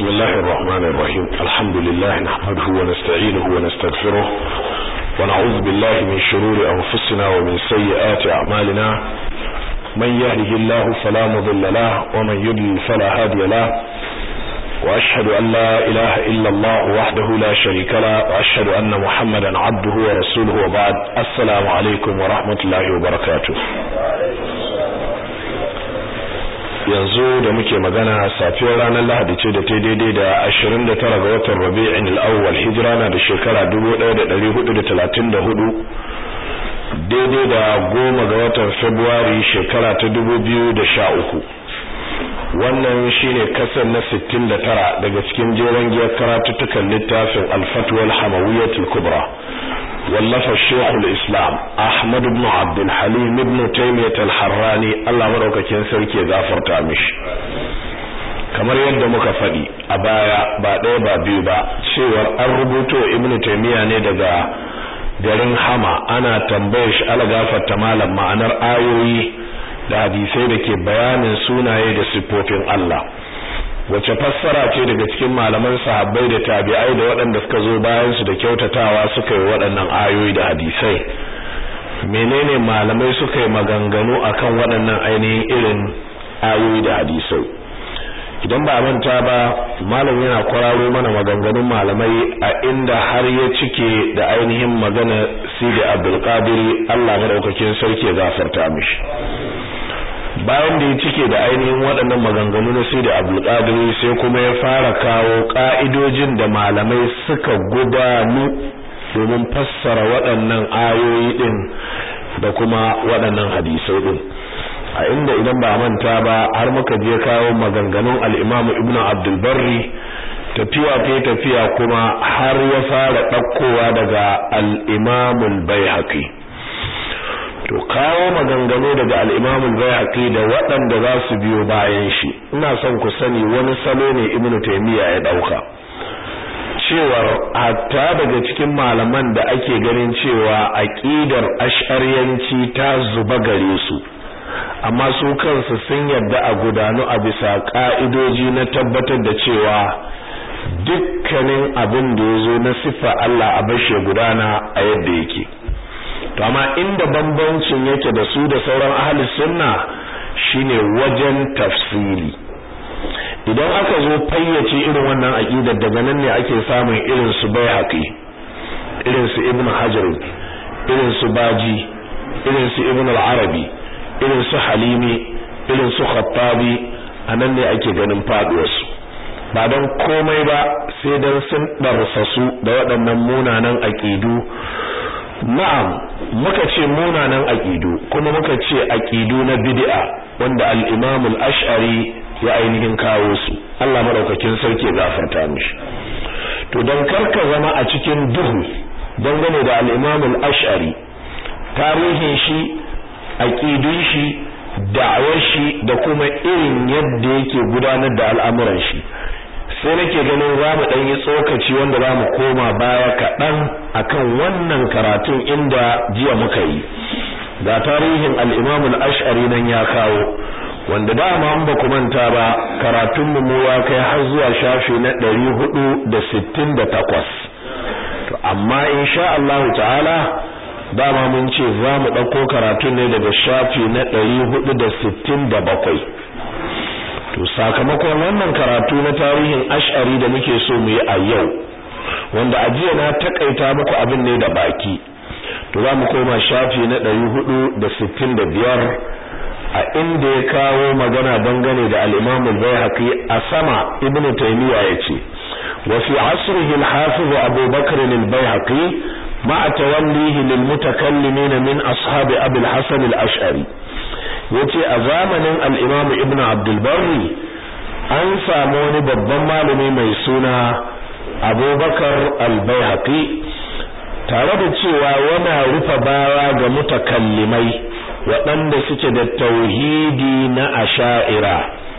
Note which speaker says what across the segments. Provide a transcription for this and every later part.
Speaker 1: الله الرحمن الرحيم الحمد لله نحمده ونستعينه ونستغفره ونعوذ بالله من شرور أنفسنا ومن سيئات أعمالنا من يهده الله فلا مضل له ومن يضلل فلا هادي له وأشهد أن لا إله إلا الله وحده لا شريك له وأشهد أن محمدا عبده ورسوله وبعد السلام عليكم ورحمة الله وبركاته yanzu da muke magana safiyar ranar Lahadi ce da ta daidai da 29 ga watan Rabi'in al-Awwal hijira na da shekara 1434 daidai da goma ga watan February shekara ta 2013 wannan shine kasar na 69 daga cikin jeren giyar karatuttukan littafin Al-Fatwa al-Hamawiyyah al-Kubra wallafa Sheikhul Islam Ahmad ibn Abdul Halim ibn Taymiyyah al-Harrani Allah madaukakin sarki ya gafarta mishi kamar yadda muka faɗi a baya ba ɗaya ba biyu ba cewar an rubuto Ibn Taymiyyah ne daga garin Hama ana tambayar shi ala gafarta malam ma'anar ayoyi da hadisai da ke bayanin sunaye da siffofin Allah wace fassara ce daga cikin malaman sahabbai da tabi'ai da waɗanda suka zo bayan su da kyautatawa suka yi waɗannan ayoyi da hadisai menene malamai suka yi maganganu akan waɗannan ainihin irin ayoyi da hadisai idan ba manta ba malam yana kwararo mana maganganun malamai a inda har ya cike da ainihin magana Sidi Abdul Qadir Allah madaukakin sarki ya gafarta mishi bayan da ya cike da ainihin waɗannan maganganu na sai da abdulkadir sai kuma ya fara kawo ƙa'idojin da malamai suka gudanu domin fassara waɗannan ayoyi ɗin da kuma waɗannan hadisai ɗin a inda idan ba manta ba har muka je kawo maganganun al'imamu ibnu abdulbarri tafiya ta tafiya kuma har ya fara ɗaukowa daga al'imamul bai to kawo maganganu daga al-Imam al-Baihaqi da waɗanda za su biyo bayan shi ina son ku sani wani salo ne Ibn Taymiyyah ya dauka cewar hatta daga cikin malaman da ake ganin cewa aqidar ash'ariyanci ta zuba gare su amma su kansu sun yadda a gudanu a bisa ka'idoji na tabbatar da cewa dukkanin abin da ya zo na siffa Allah a bashe gudana a yadda yake to amma inda bambancin yake da su da sauran ahli sunna shine wajen tafsiri idan aka zo fayyace irin wannan aqidar daga nan ne ake samun irin su baihaqi irin su ibnu hajar irin su baji irin su ibnu al-arabi irin su halimi irin su khattabi anan ne ake ganin faduwar su ba don komai ba sai dan sun darsa su da waɗannan munanan aqidu na'am muka ce munanan aqidu kuma muka ce aqidu na bid'a wanda al-Imam al-Ash'ari ya ainihin kawo su Allah madaukakin sarki gafarta mishi to dan karka zama a cikin duhu dangane da al-Imam al-Ash'ari tarihin shi aqidun shi da'awar shi da kuma irin yadda yake gudanar da al'amuran shi sai nake ganin za mu ɗan yi tsokaci wanda za mu koma baya kaɗan akan wannan karatun inda jiya muka yi ga tarihin al'imamul ash'ari nan ya kawo wanda dama an ba ku manta ba karatun mu ya kai har zuwa shafi na ɗari hudu da sittin da takwas to amma insha Allah ta'ala dama mun ce za mu ɗauko karatun ne daga shafi na ɗari hudu da sittin da bakwai to sakamakon wannan karatu na tarihin ash'ari da muke so mu yi a yau wanda a jiya na takaita muku abin ne da baki to za mu koma shafi na 465 a inda ya kawo magana dangane da al-Imam al-Baihaqi a sama Ibn Taymiyyah yace wa fi asrihi al-Hafiz Abu Bakr al-Baihaqi ma'a tawallihi lil mutakallimin min ashabi Abi al-Hasan al-Ash'ari yace a zamanin al-Imam Ibn Abdul Barri an samu wani babban malami mai suna Abubakar al-Baihaqi tare da cewa yana rufe baya ga mutakallimai waɗanda suke da tauhidi na asha'ira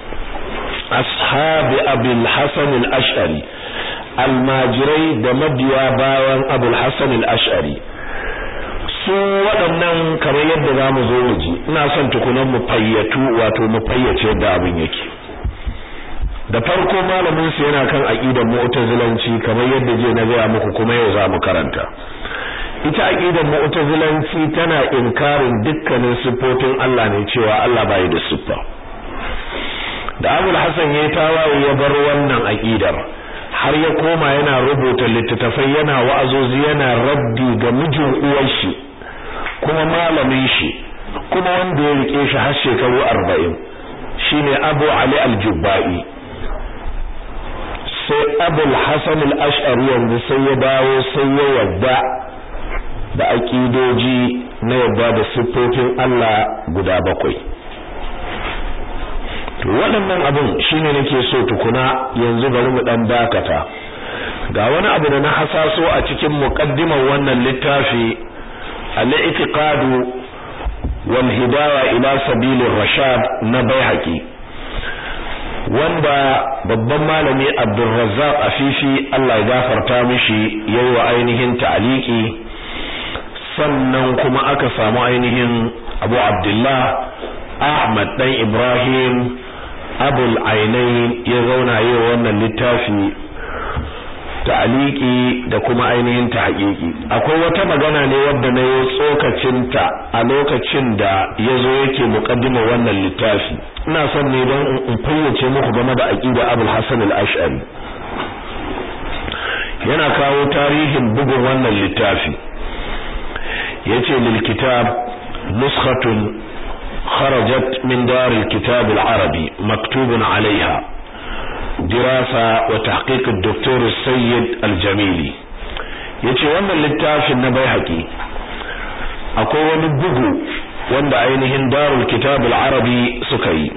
Speaker 1: ashabi Abul Hasan al-Ash'ari almajirai da mabiya bayan Abul Hasan al-Ash'ari su waɗannan kamar yadda za mu zo mu ji ina son tukunan mu fayyatu wato mu fayyace yadda abin yake da farko malamin su yana kan aqidar mu'tazilanci kamar yadda je na gaya muku kuma yau za mu karanta ita aqidar mu'tazilanci tana inkarin dukkanin sifofin Allah ne cewa Allah bai da siffa da Abul Hasan ya tawaye ya bar wannan aqidar har ya koma yana rubuta littattafai yana wa'azozi yana raddi ga mijin uwar shi kuma malamin shi kuma wanda ya rike shi har shekaru 40 shine Abu Ali al-Jubba'i sai Abul Hasan al-Ash'ari yanzu sai ya dawo sai ya yadda da aqidoji na yadda da siffofin Allah guda bakwai to waɗannan abin shine nake so tukuna yanzu bari mu dan dakata ga wani abu da na hasaso a cikin muqaddimar wannan littafi al-i'tiqad wal hidaya ila sabilir rashad na baihaqi wanda babban malami Abdulrazzaq Afifi Allah ya gafarta mishi yayi wa ainihin ta'liqi sannan kuma aka samu ainihin Abu Abdullah Ahmad dan Ibrahim abul ainai ya zauna yi wannan littafi ta'aliki da kuma ainihin tahqiqi akwai wata magana ne wadda na yi tsokacinta a lokacin da yazo yake muqaddima wannan littafi ina son ne don in fayyace muku game da aqida abul hasan al-ash'ari yana kawo tarihin bugun wannan littafi yace lil kitab nuskhatun خرجت من دار الكتاب العربي مكتوب عليها دراسة وتحقيق الدكتور السيد الجميلي yace wannan littafin na baihaqi akwai wani bugu wanda ainihin darul kitab al-arabi suka yi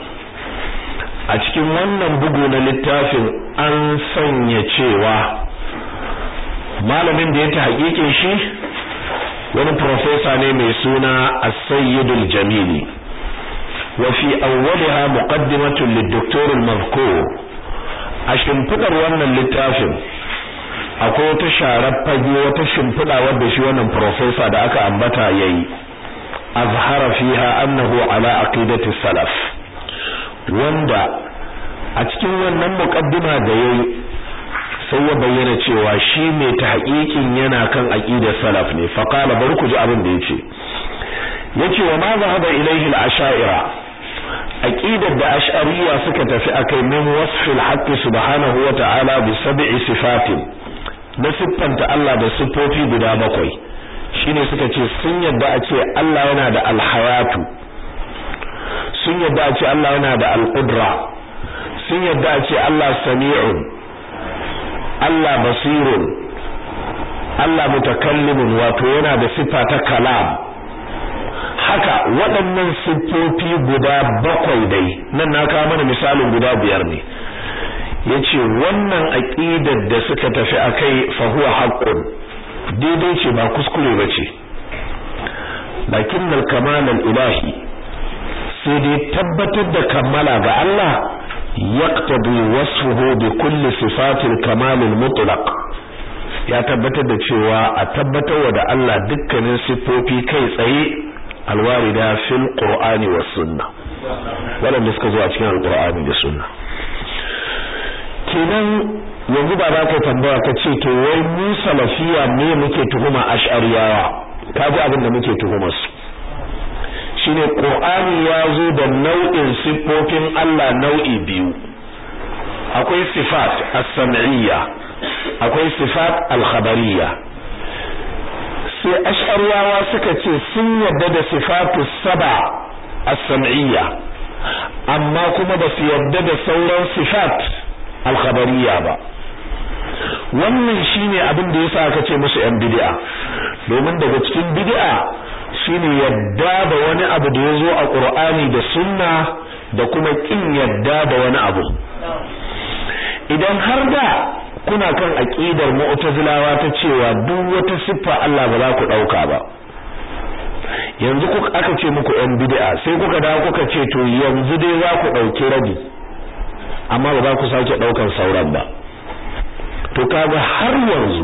Speaker 1: a cikin wannan bugu na littafin an sanya cewa malamin da ya ta hakikin shi wani professor ne mai suna as-sayyid al-jamili وفي أولها مقدمة للدكتور المذكور عشان فدر wannan littafin akwai wata sharar fage wata shimfiɗa wadda shi wannan professor da aka ambata yayi azhara fiha annahu ala aqidati salaf wanda a cikin wannan muqaddima da yayi sai ya bayyana cewa shi mai tahqiqin yana kan aqidar salaf ne fa qala bari ku ji abin da yace yace wa ma zahaba ilayhi al-asha'ira aqidar da ash'ariyya suka tafi akai min wasfil haqq subhanahu wa ta'ala bi sab'i sifatin na siffanta Allah da siffofi guda bakwai shine suka ce sun yadda a ce Allah yana da alhayatu sun yadda a ce Allah yana da alqudra sun yadda a ce Allah sami'un Allah basirun Allah mutakallimun wato yana da siffa ta kalam haka waɗannan siffofi guda bakwai dai nan na kawo mana misalin guda biyar ne yace wannan aqidar da suka tafi akai fa huwa haqqun daidai ce ba kuskure bace lakin al kamal al ilahi sai dai tabbatar da kammala ga Allah yaqtadi wasfuhu bi kulli sifatil kamal al mutlaq ya tabbatar da cewa a tabbatar da Allah dukkanin siffofi kai tsaye alwarida fil qur'ani was sunna wanda suka zo a cikin alqur'ani da sunna kenan yanzu ba za ka tambaya ka ce to wai mu salafiya me muke tuhuma ash'ariyawa kaji abin da muke tuhumar su shine qur'ani ya zo da nau'in siffofin Allah nau'i biyu akwai sifat as-sam'iyya akwai sifat al-khabariyya sai ash'ariyawa suka ce sun yadda da sifatu saba as-sam'iyya amma kuma ba su yadda da sauran sifat al-khabariyya ba wannan shine abin da yasa aka ce musu yan bid'a domin daga cikin bid'a shine yadda da wani abu da yazo a Qur'ani da Sunna da kuma kin yadda da wani abu idan har da kuna kan aqidar mu'tazilawa ta cewa duk wata siffa Allah ba za ku dauka ba yanzu kuka aka ce muku yan bid'a sai kuka dawo kuka ce to yanzu dai za ku dauki rabi amma ba za ku sake daukan sauran ba to kaga har yanzu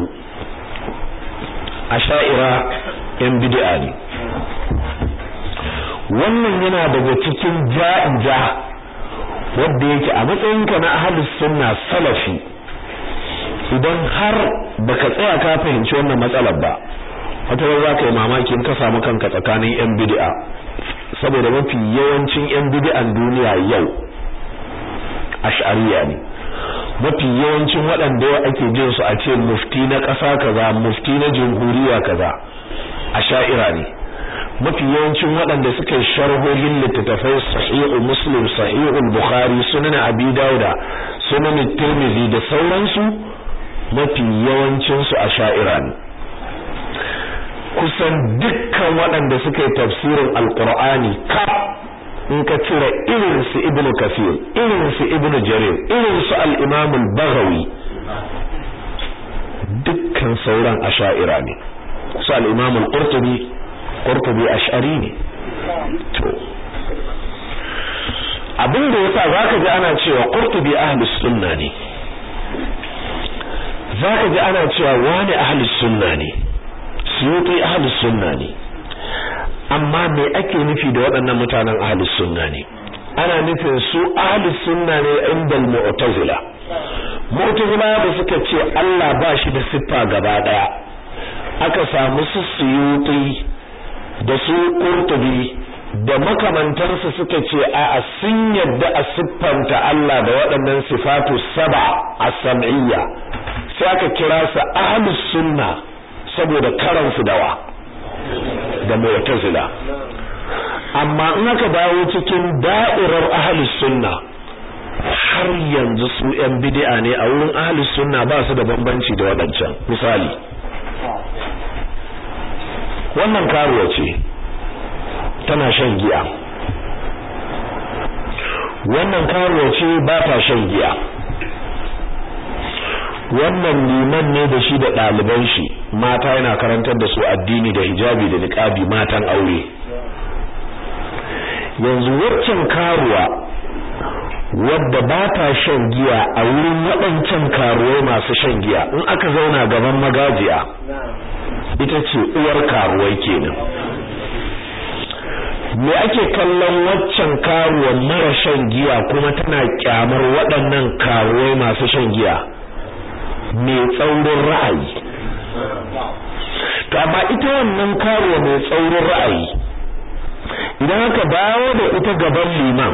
Speaker 1: asha'ira yan bid'a ne wannan yana daga cikin ja'ija wanda yake a matsayinka na ahlus sunna salafi idan har baka tsaya ka fahimci wannan matsalar ba wata ran za ka yi mamaki in ka samu kanka tsakanin yan bid'a saboda mafi yawancin yan bid'an duniya yau ash'ariya ne mafi yawancin waɗanda ake jin su a ce mufti na ƙasa kaza mufti na jamhuriya kaza asha'ira ne mafi yawancin waɗanda suka yi sharhohin littattafai sahihu muslim sahihu bukhari sunan abi dauda sunan tirmidhi da sauransu mafi yawancin su asha'ira ne kusan dukkan waɗanda suka yi tafsirin alqur'ani ka in ka cire irin su ibnu kafir irin su ibnu jarir irin su al-imam al-baghawi dukkan sauran asha'ira ne su al-imam al-qurtubi qurtubi ash'ari ne to abin da yasa zaka ji ana cewa qurtubi ahlus sunna ne zaka ji ana cewa wani ahlus sunna ne suyuti ahlus sunna ne amma me ake nufi da waɗannan mutanen ahlus sunna ne ana nufin su ahlus sunna ne inda mu'tazila mu'tazila da suka ce Allah ba shi da siffa gaba daya aka samu su suyuti da su qurtubi da makamantarsu suka ce a sun yadda a siffanta Allah da waɗannan sifatu saba as-sam'iyya sai aka kira su ahlus sunna saboda karansu dawa da mu'tazila amma in aka dawo cikin da'irar ahlus sunna har yanzu su yan bid'a ne a wurin ahlus sunna ba su da bambanci da wadancan misali wannan karuwa ce tana shan giya wannan karuwa ce ba ta shan giya wannan liman ne da shi da ɗaliban shi mata yana karantar da su addini da hijabi da niqabi matan aure yanzu waccan karuwa wadda ba ta shan giya a wurin waɗancan karuwai masu shan giya in aka zauna gaban magajiya ita ce uwar karuwai kenan me ake kallon waccan karuwa mara shan giya kuma tana kyamar waɗannan karuwai masu shan giya mai tsaurin ra'ayi to amma ita wannan karuwa mai tsaurin ra'ayi idan aka dawo da ita gaban liman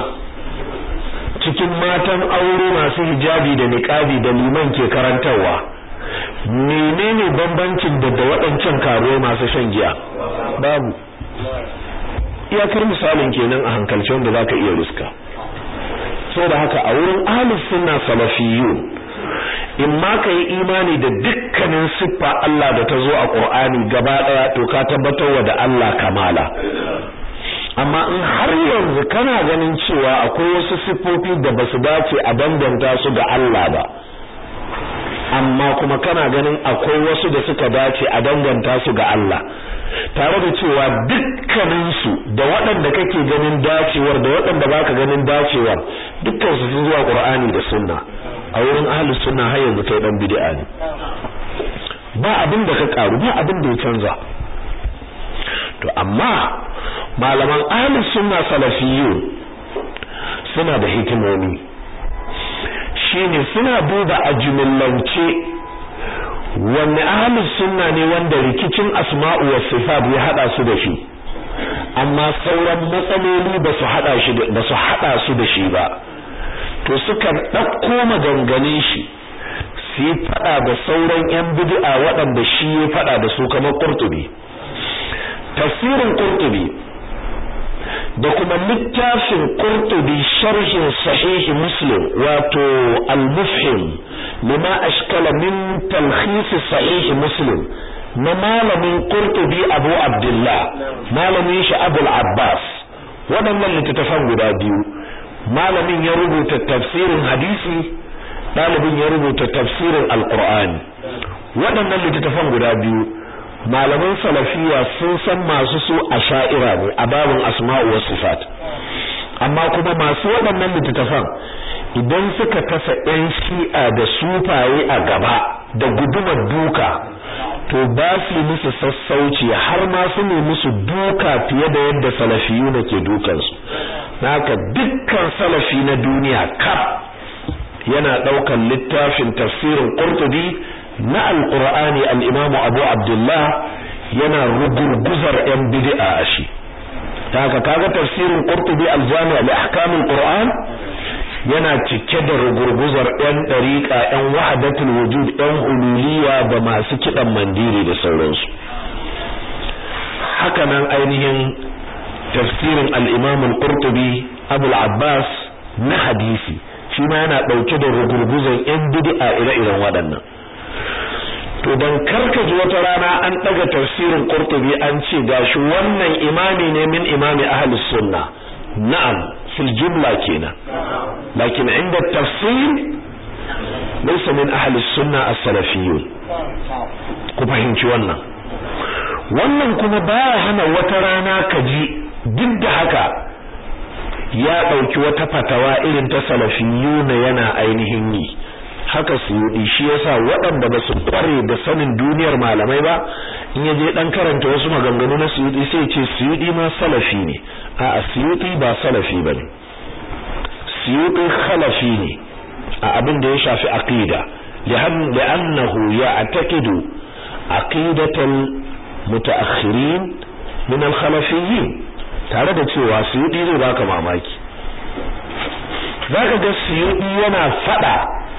Speaker 1: cikin matan aure masu hijabi da niqabi da liman ke karantarwa menene bambancin da da waɗancan karuwai masu shan giya babu iyakar misalin kenan a hankalce wanda zaka iya riska saboda haka a wurin ahlus sunna salafiyyun in ma ka yi imani da dukkanin siffa Allah da ta zo a Qur'ani gaba daya to ka tabbatar da Allah kamala amma in har yanzu kana ganin cewa akwai wasu siffofi da basu dace a danganta su ga Allah ba amma kuma kana ganin akwai wasu da suka dace a danganta su ga Allah tare da cewa dukkanin su da waɗanda kake ganin dacewar da waɗanda baka ganin dacewar dukkan su sun zuwa Qur'ani da Sunna a wurin ahlus sunna har yanzu kai dan bid'a ne ba abin da ka karu ba abin da ya canza to amma malaman ahlus sunna salafiyyun suna da hikimomi shine suna duba a jumillance wanne ahlus sunna ne wanda rikicin asma'u was sifat ya hada su da shi amma sauran matsaloli ba su hada shi ba su hada su da shi ba to sukan ɗauko maganganun shi su yi faɗa da sauran 'yan bid'a waɗanda shi ya faɗa da su kamar ƙurtubi tafsirin ƙurtubi da kuma littafin ƙurtubi sharhin sahihi muslim wato al-mufhim lima ashkala min talkhis sahihi muslim na malamin ƙurtubi abu abdullah malamin shi abul abbas waɗannan littattafan guda biyu malamin ya rubuta tafsirin hadisi ɗalibin ya rubuta tafsirin alqur'ani waɗannan littattafan guda biyu malaman salafiya sun san masu su asha'ira ne a babin asma'u was sifat amma kuma masu waɗannan littattafan idan suka kasa ɗan shi'a da sufaye a gaba da gudumar duka to ba su musu sassauci har ma su ne musu duka fiye da yadda salafiyu ke dukansu haka dukkan salafi na duniya kaf yana daukan littafin tafsirin Qurtubi na Al-Qur'ani al-Imam Abu Abdullah yana rugurguzar yan bid'a a shi haka kaga tafsirin Qurtubi al-Jami' li ahkam al-Qur'an yana cike da rugurguzar yan dariqa yan wahdatul wujud yan ululiya da masu kidan mandiri da sauransu haka nan ainihin tafsirin al-Imam al-Qurtubi Abu al-Abbas na hadisi shi ma yana dauke da rugurguzan yan bid'a ire-iren waɗannan to dan karkaji wata rana an daga tafsirin Qurtubi an ce gashi wannan imami ne min imami ahli sunna na'am fil jumla kenan lakin inda tafsir laysa min ahli sunna as-salafiyyun ku fahimci wannan wannan kuma baya hana wata rana kaji duk da haka ya dauki wata fatawa irin ta salafiyyuna yana ainihin yi haka suyudi shi yasa waɗanda ba su kware da sanin duniyar malamai ba in ya je dan karanta wasu maganganu na suyudi sai ce suyudi ma salafi ne a suyudi ba salafi bane suyudi khalafi ne a abin da ya shafi aqida li'annahu ya'taqidu aqidatal mutaakhirin min al-khalafiyyin tare da cewa suyudi zai baka mamaki zaka ga suyudi yana fada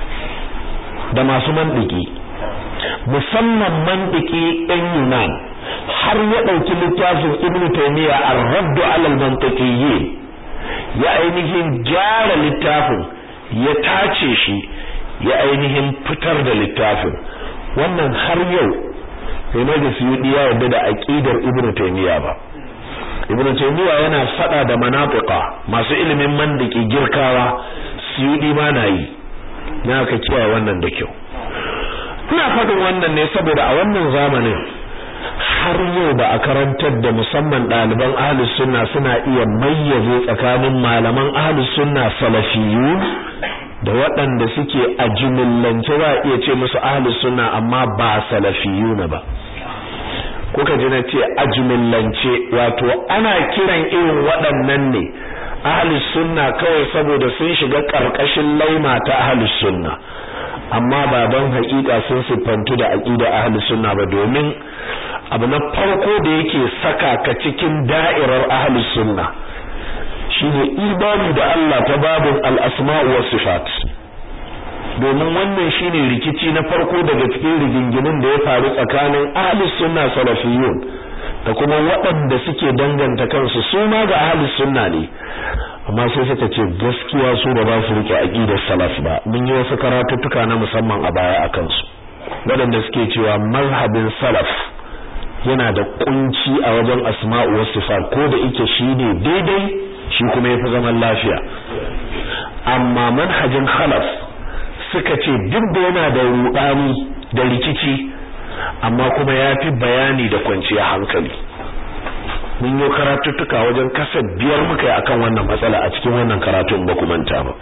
Speaker 1: da masu mandiki musamman mandiki ɗan Yunan har ya ɗauki littafin Ibn Taymiyyah ar-Radd 'ala al-Mantiqiyyin ya ainihin gyara littafin ya tace shi ya ainihin fitar da littafin wannan har yau sai da Suyudi ya yarda da aqidar Ibn Taymiyyah ba Ibn Taymiyyah yana fada da manafiqa masu ilimin mandiki girkawa Suyudi ma na yi na ka kiyaye wannan da kyau ina faɗin wannan ne saboda a wannan zamanin har yau ba a karantar da musamman ɗaliban ahlus sunna suna iya mayyaze tsakanin malaman ahlus sunna salafiyu da waɗanda suke a jumillance za a iya ce musu ahlus sunna amma ba salafiyu na ba kuka ji na ce a jumillance wato ana kiran irin waɗannan ne ahlus sunna kawai saboda sun shiga karkashin laima ta ahlus sunna amma ba don haƙiƙa sun siffantu da aqida ahlus sunna ba domin abu na farko da yake saka ka cikin da'irar ahlus sunna shine imani da Allah ta babin al-asma'u was sifat domin wannan shine rikici na farko daga cikin rigingimin da ya faru tsakanin ahlus sunna salafiyun da kuma waɗanda suke danganta kansu su ma ga ahlus sunna ne amma sai suka ce gaskiya su ba za su rike aqidar salaf ba mun yi wasu karatuttuka na musamman a baya akan su waɗanda suke cewa mazhabin salaf yana da kunci a wajen asma'u was sifat ko da yake shine daidai shi kuma yafi zaman lafiya amma manhajin khalaf suka ce duk da yana da rudani da rikici amma kuma yafi bayani da kwanciyar hankali mun yi karatuttuka wajen kasa biyar muka yi akan wannan matsala a cikin wannan karatun ba ku manta ba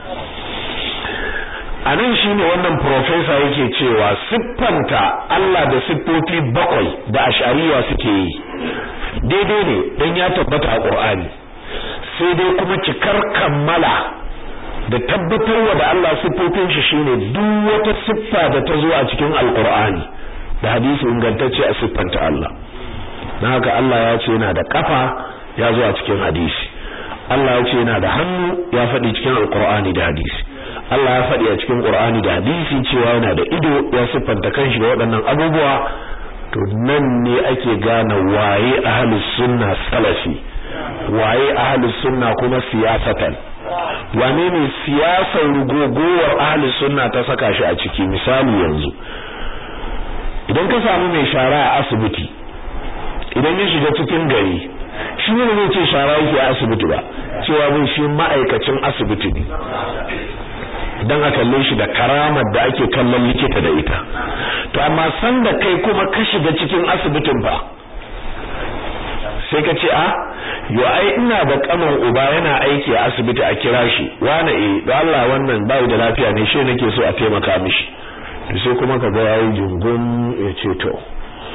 Speaker 1: anan shine wannan professor yake cewa siffanta Allah da siffofi bakwai da ash'ariya suke yi daidai ne dan ya tabbata a Qur'ani sai dai kuma cikar kammala da tabbatarwa da Allah siffofin shi shine duk wata siffa da ta zo a cikin Al-Qur'ani da hadisi ingantacce a siffanta Allah na haka Allah ya ce yana da kafa ya zo a cikin hadisi Allah ya ce yana da hannu ya faɗi cikin alkur'ani da hadisi Allah ya faɗi a cikin qur'ani da hadisi cewa yana da ido ya siffanta kanshi da waɗannan abubuwa to nan ne ake gane waye ahlus sunna salafi waye ahlus sunna kuma siyasatan wane ne siyasar rugogowar ahlus sunna ta saka shi a ciki misali yanzu idan ka samu mai shara a asibiti idan ya shiga cikin gari shi ne zai ce shara yake a asibiti ba cewa bin shi ma'aikacin asibiti ne dan a kalle shi da karamar da ake kallon likita da ita to amma san da kai kuma ka shiga cikin asibitin ba sai ka ce a yo ai ina da kaman uba yana aiki a asibiti a kira shi wani eh da Allah wannan bai da lafiya ne shi nake so a taimaka mishi to sai kuma ka ga yayi jungun ya ce to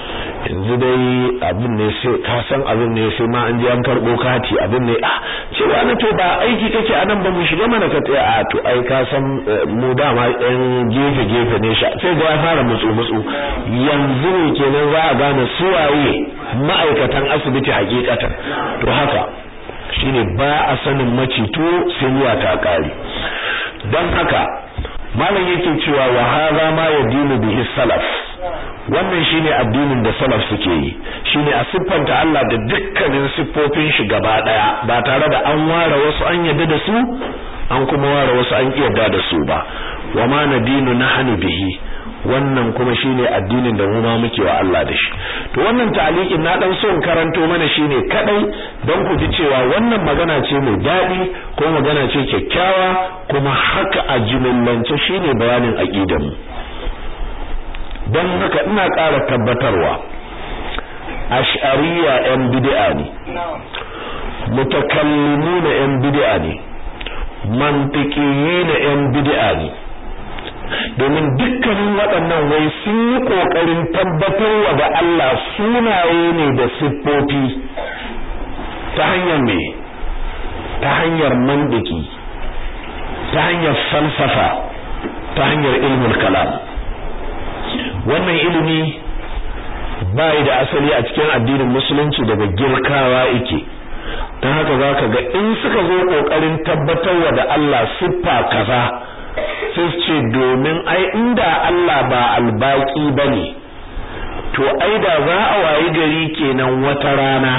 Speaker 1: yanzu dai abin ne sai ka san abin ne sai ma an je an karbo kati abin ne ah cewa na to ba aiki kake anan ba mu shiga mana ka tsaya a to ai ka san mu dama ɗan gefe gefe ne sha sai ga ya fara mutsu mutsu yanzu ne kenan za a gane suwaye ma'aikatan asibiti hakikatan to haka shine ba a sanin macito sai zuwa ta kare don haka malam yake cewa wa hadha ma yadinu bihi salaf wannan shine addinin da salaf suke yi shine a siffanta Allah da dukkanin siffofin shi gaba daya ba tare da an ware wasu an yadda da su an kuma ware wasu an yarda da su ba wa ma nadinu nahnu bihi wannan kuma shine addinin da mu ma muke wa Allah da shi to wannan ta'aliqin na dan so in karanto mana shine kadai don ku ji cewa wannan magana ce mai dadi ko magana ce kyakkyawa kuma haka a jimillance shine bayanin aqidar mu don haka ina ƙara tabbatarwa ash'ariya yan bid'a ne mutakallimuna yan bid'a ne mantiqiyina yan bid'a ne domin dukkanin waɗannan wai sun yi ƙoƙarin tabbatarwa da Allah sunaye ne da siffofi ta hanyar me ta hanyar mandiki ta hanyar falsafa ta hanyar ilmul kalam wannan ilimi bai da asali a cikin addinin musulunci daga girkawa yake don haka zaka ga in suka zo kokarin tabbatarwa da Allah siffa kaza sai ce domin ai inda Allah ba albaki bane to ai da za a wayi gari kenan wata rana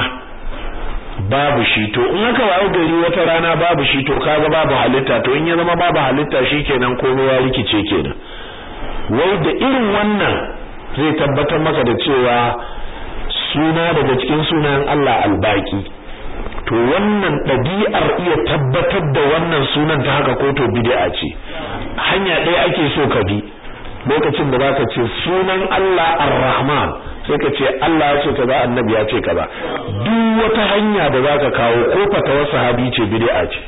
Speaker 1: babu shi to in aka wayi gari wata rana babu shi to kaga babu halitta to in ya zama babu halitta shikenan komai ya rikice kenan wai da irin wannan zai tabbatar maka da cewa suna daga cikin sunayen Allah albaki to wannan ɗabi'ar iya tabbatar da wannan sunan ta haka ko to bid'a ce hanya ɗaya ake so ka bi lokacin da zaka ce sunan Allah Ar-Rahman sai ka ce Allah ya ce kaza annabi ya ce kaza duk wata hanya da zaka kawo ko fatawar sahabi ce bid'a ce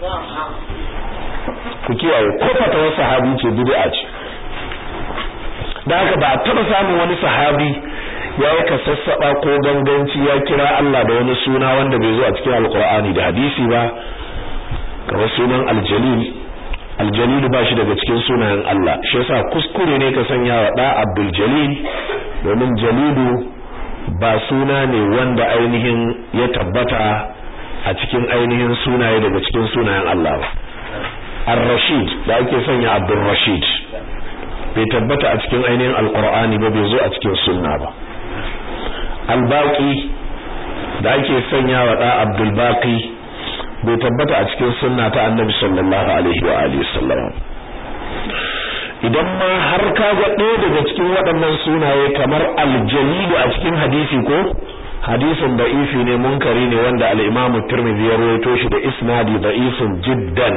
Speaker 1: ku kiyaye ko fatawar sahabi ce bid'a ce da haka ba a taba samun wani sahabi ya yi kasassaba ko ganganci ya kira Allah da wani suna wanda bai zo a cikin alkur'ani da hadisi ba kamar sunan aljalil aljalil ba shi daga cikin sunayen Allah shi yasa kuskure ne ka sanya wa da abdul jalil domin jalilu ba suna ne wanda ainihin ya tabbata a cikin ainihin sunaye daga cikin sunayen Allah ba ar-rashid da ake sanya abdul rashid bai tabbata a cikin ainihin alkur'ani ba bai zo a cikin sunna ba albaqi da ake sanya wa da abdul baqi bai tabbata a cikin sunna ta annabi sallallahu alaihi wa alihi sallam idan ma har ka ga ɗaya daga cikin waɗannan sunaye kamar aljalilu a cikin hadisi ko hadisin da'ifi ne munkari ne wanda al-imamu tirmidhi ya rawaito shi da isnadi da'ifun jiddan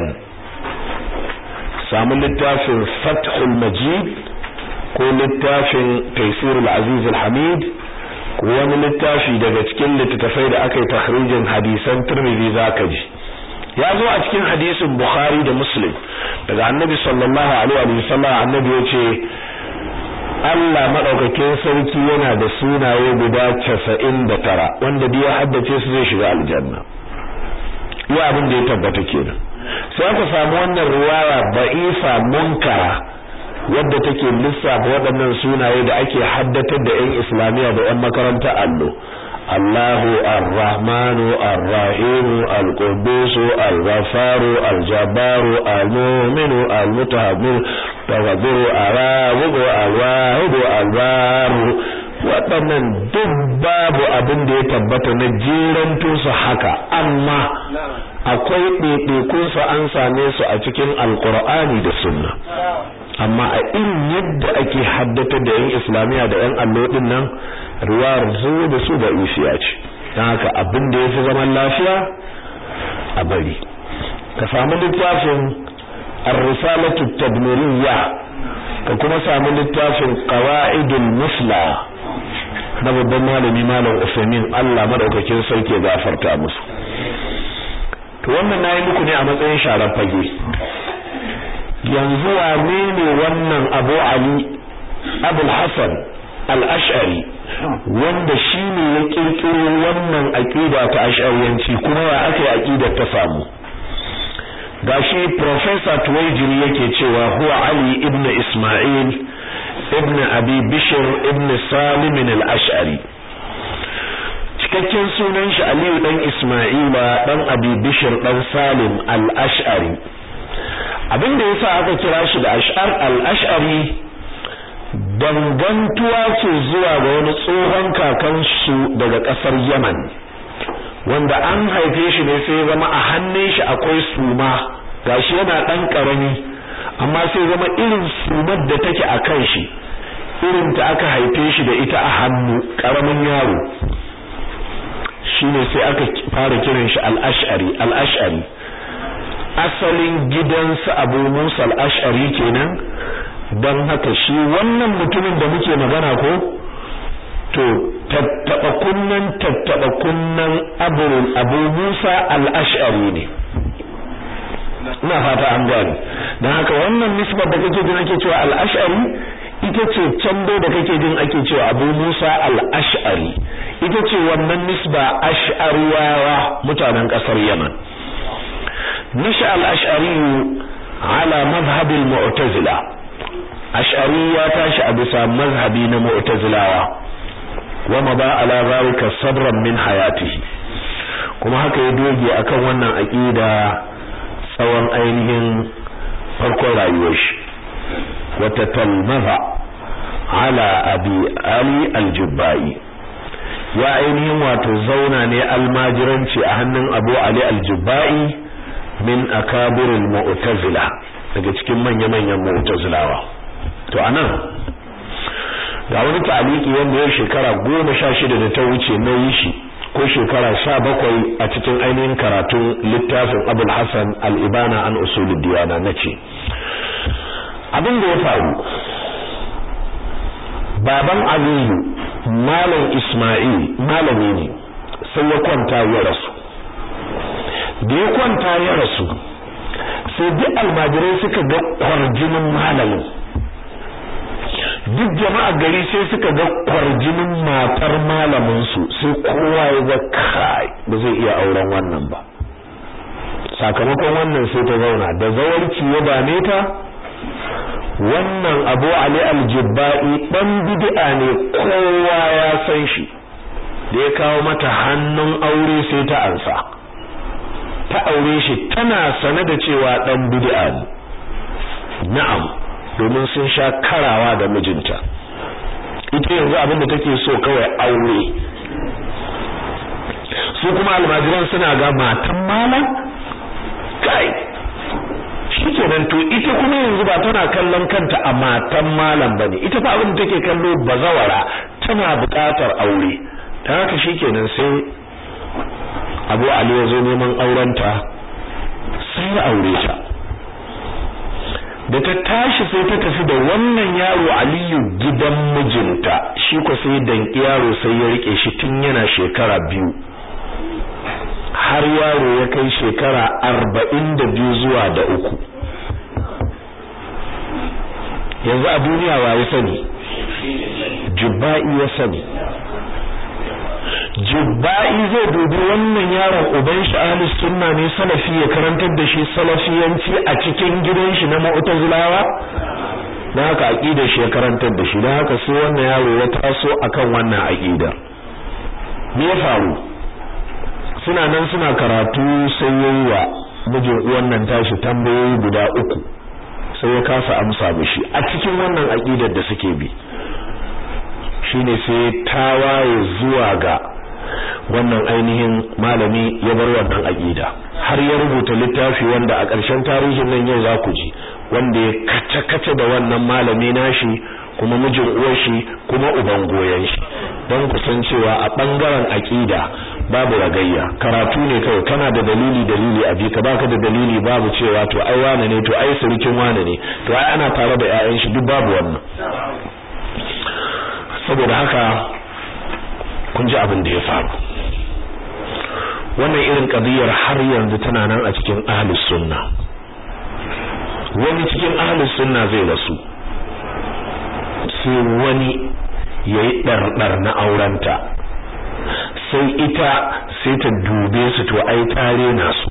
Speaker 1: samu littafin fathul majid ko littafin taisirul aziz al-hamid ko wani littafi daga cikin littattafai da aka yi takhrijin hadisan tirmidhi zaka ji ya zo a cikin hadisin bukhari da muslim daga annabi sallallahu alaihi wa sallam annabi yace Allah madaukakin sarki yana da sunaye guda 99 wanda duk ya haddace su zai shiga aljanna ya abin da ya tabbata kenan sai aka samu wannan riwaya ba'ifa munkara wadda take lissafa waɗannan sunaye da ake haddatar da 'yan islamiyya da 'yan makaranta allo Allahu Ar-Rahmanu Ar-Rahimu Al-Quddus Al-Ghafaru Al-Jabbaru Al-Mu'minu Al-Mutahabbiru Tawabbiru Ar-Rabu Al-Wahidu Al-Baru waɗannan duk babu abin da ya tabbata na jiranto su haka amma akwai ɗaiɗaikunsu an same su a cikin alkur'ani da sunna amma a irin yadda ake haddata da yan islamiyya da yan allo din nan riwayar zo da su da isiya ce don haka abin da ya fi zaman lafiya a bari ka samu littafin ar-risalatu tadmuriyya ka kuma samu littafin qawaidul musla na babban malami malam Usaimin Allah madaukakin sarki ya gafarta musu to wannan nayi muku ne a matsayin sharar fage yanzu wane ne wannan Abu Ali Abul Hasan al-ash'ari wanda shine ya kirkiro wannan aqida ta ash'ariyanci kuma ya aka aqidar ta samu gashi professor Tuwaijiri yake cewa huwa Ali ibn Isma'il ibn Abi Bishr ibn Salim al-Ash'ari cikakken sunan shi Aliyu dan Isma'ila dan Abi Bishr dan Salim al-Ash'ari abinda yasa aka kira shi da Ash'ar al-Ash'ari dangantuwa ce zuwa ga wani tsohon kakan su daga kasar Yaman wanda an haife shi ne sai zama a hannun shi akwai suma gashi yana dan karami amma sai zama irin sumar da take a kan shi irin ta aka haife shi da ita a hannu karamin yaro shine sai aka fara kiran shi al-ash'ari al-ash'ari asalin gidansa Abu Musa al-Ash'ari kenan dan haka shi wannan mutumin da muke magana ko to tattaba kunnan tattaba kunnan Abu Abu Musa al-Ash'ari ne ina fata an gane dan haka wannan nisbar da kake jin ake cewa al-Ash'ari ita ce can da kake jin ake cewa Abu Musa al-Ash'ari ita ce wannan nisba ash'ariyawa mutanen kasar Yaman nisha al-ash'ari ala madhhab al-mu'tazila ash'ari ya tashi a bisa mazhabi na mu'tazilawa wa mada ala zalika sabran min hayatihi kuma haka ya doge akan wannan aqida tsawon ainihin farkon rayuwar shi wa tatalmaza ala abi ali al-jubbai ya ainihin wato zauna ne almajiranci a hannun Abu Ali al-Jubba'i min akabiril mu'tazila daga cikin manya-manyan mu'tazilawa to anan ga wani taliki wanda ya shekara goma sha shida da ta wuce na yi shi ko shekara sha bakwai a cikin ainihin karatun littafin Abul Hassan al-Ibana an usulul diyana nace abin da ya faru baban Aliyu malam Ismail malami ne sai ya kwanta ya rasu da ya kwanta ya rasu sai duk almajirai suka ga kwarjinin malamin duk jama'a gari sai suka ga kwarjinin matar malamin su sai kowa ya ga kai ba zai iya auren wannan ba sakamakon wannan sai ta zauna da zawarci ya dame ta wannan abu ali aljibba'i dan bid'a ne kowa ya san shi da ya kawo mata hannun aure sai ta ansa ta aure shi tana sane da cewa dan bid'a ne na'am domin sun sha karawa da mijinta ita yanzu abin da take so kawai aure su kuma almajiran suna ga matan malam kai shikenan to ita kuma yanzu ba tana kallon kanta a matan malam bane ita fa abin da take kallo bazawara tana buƙatar aure ta haka shikenan sai Abu Ali ya zo neman aurenta sai ya aure ta da ta tashi sai ta tafi da wannan yaro Aliyu gidan mijinta shi ko sai danki yaro sai ya rike shi tun yana shekara biyu har yaro ya kai shekara arba'in da biyu zuwa da uku yanzu a duniya wa ya sani jubba'i ya sani jubba'i zai dubi wannan yaron uban shi ahlus sunna ne salafi ya karantar da shi salafiyanci a cikin gidan shi na mu'tazilawa dan haka aqidar shi ya karantar da shi dan haka sai wannan yaro ya taso akan wannan aqida me ya faru suna nan suna karatu sai yayi wa mijin uwan nan tashi tambayoyi guda uku sai ya kasa amsa mishi a cikin wannan aqidar da suke bi shine sai tawaye zuwa ga wannan ainihin malami ya bar wannan aqida har ya rubuta littafi wanda a ƙarshen tarihin nan yau za ku ji wanda ya kace-kace da wannan malami nashi kuma mijin uwar shi kuma uban goyen shi don ku san cewa a bangaren aqida babu ragayya karatu ne kawai kana da dalili dalili a bi ka baka da dalili babu cewa to ai wane ne to ai surukin wane ne to ai ana tare da ƴaƴan shi duk babu wannan saboda haka kun ji abin da ya faru wannan irin kadiyar har yanzu tana nan a cikin ahlus sunna wani cikin ahlus sunna zai rasu sai wani yayi ɗarɗar na aurenta sai ita sai ta dube su to ai tare na su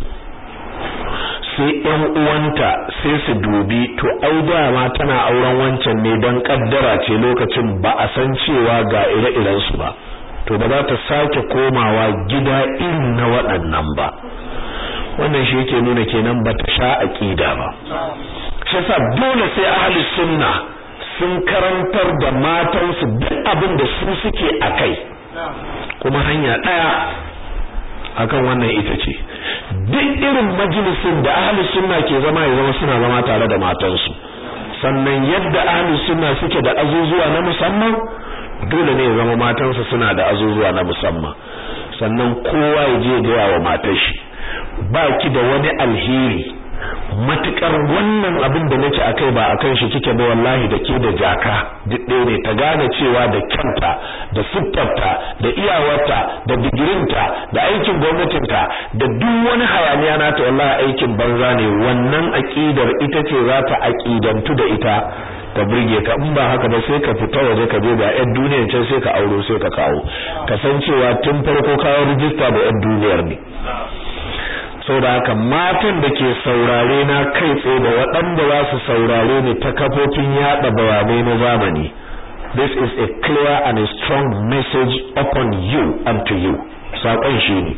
Speaker 1: sai ƴan uwanta sai su dubi to ai dama tana auren wancan ne dan kaddara ce lokacin ba a san cewa ga ire-iren su ba to ba za ta sake komawa gida irin na waɗannan ba wannan shi yake nuna kenan ba ta sha aqida ba shi yasa dole sai ahli sunna sun karantar da matansu duk abin da su suke akai kuma hanya daya akan wannan ita ce duk irin majalisin da ahli sunna ke zama ya zama suna zama tare da matansu sannan yadda ahli sunna suke da azuzuwa na musamman dole ne ya zama matansa suna da azuzuwa na musamman sannan kowa ya je ga wa matar shi ba ki da wani alheri matukar wannan abin da nake akai ba akan shi kike ba wallahi da ke da jaka duk ɗaya ne ta gane cewa da kyanta da siffarta da iyawarta da digirinta da aikin gwamnatinta da duk wani hayaniya nata wallahi aikin banza ne wannan aqidar ita ce za ta aqidantu da ita ka burge ka in ba haka ba sai ka fita waje ka je da yan duniyar can sai ka auro sai ka kawo ka san cewa tun farko kawo rijista da yan duniyar ne saboda haka matan da ke saurare na kai tsaye da waɗanda za su saurare ni ta kafofin yaɗa bayanai na zamani this is a clear and a strong message upon you and to you saƙon shi ne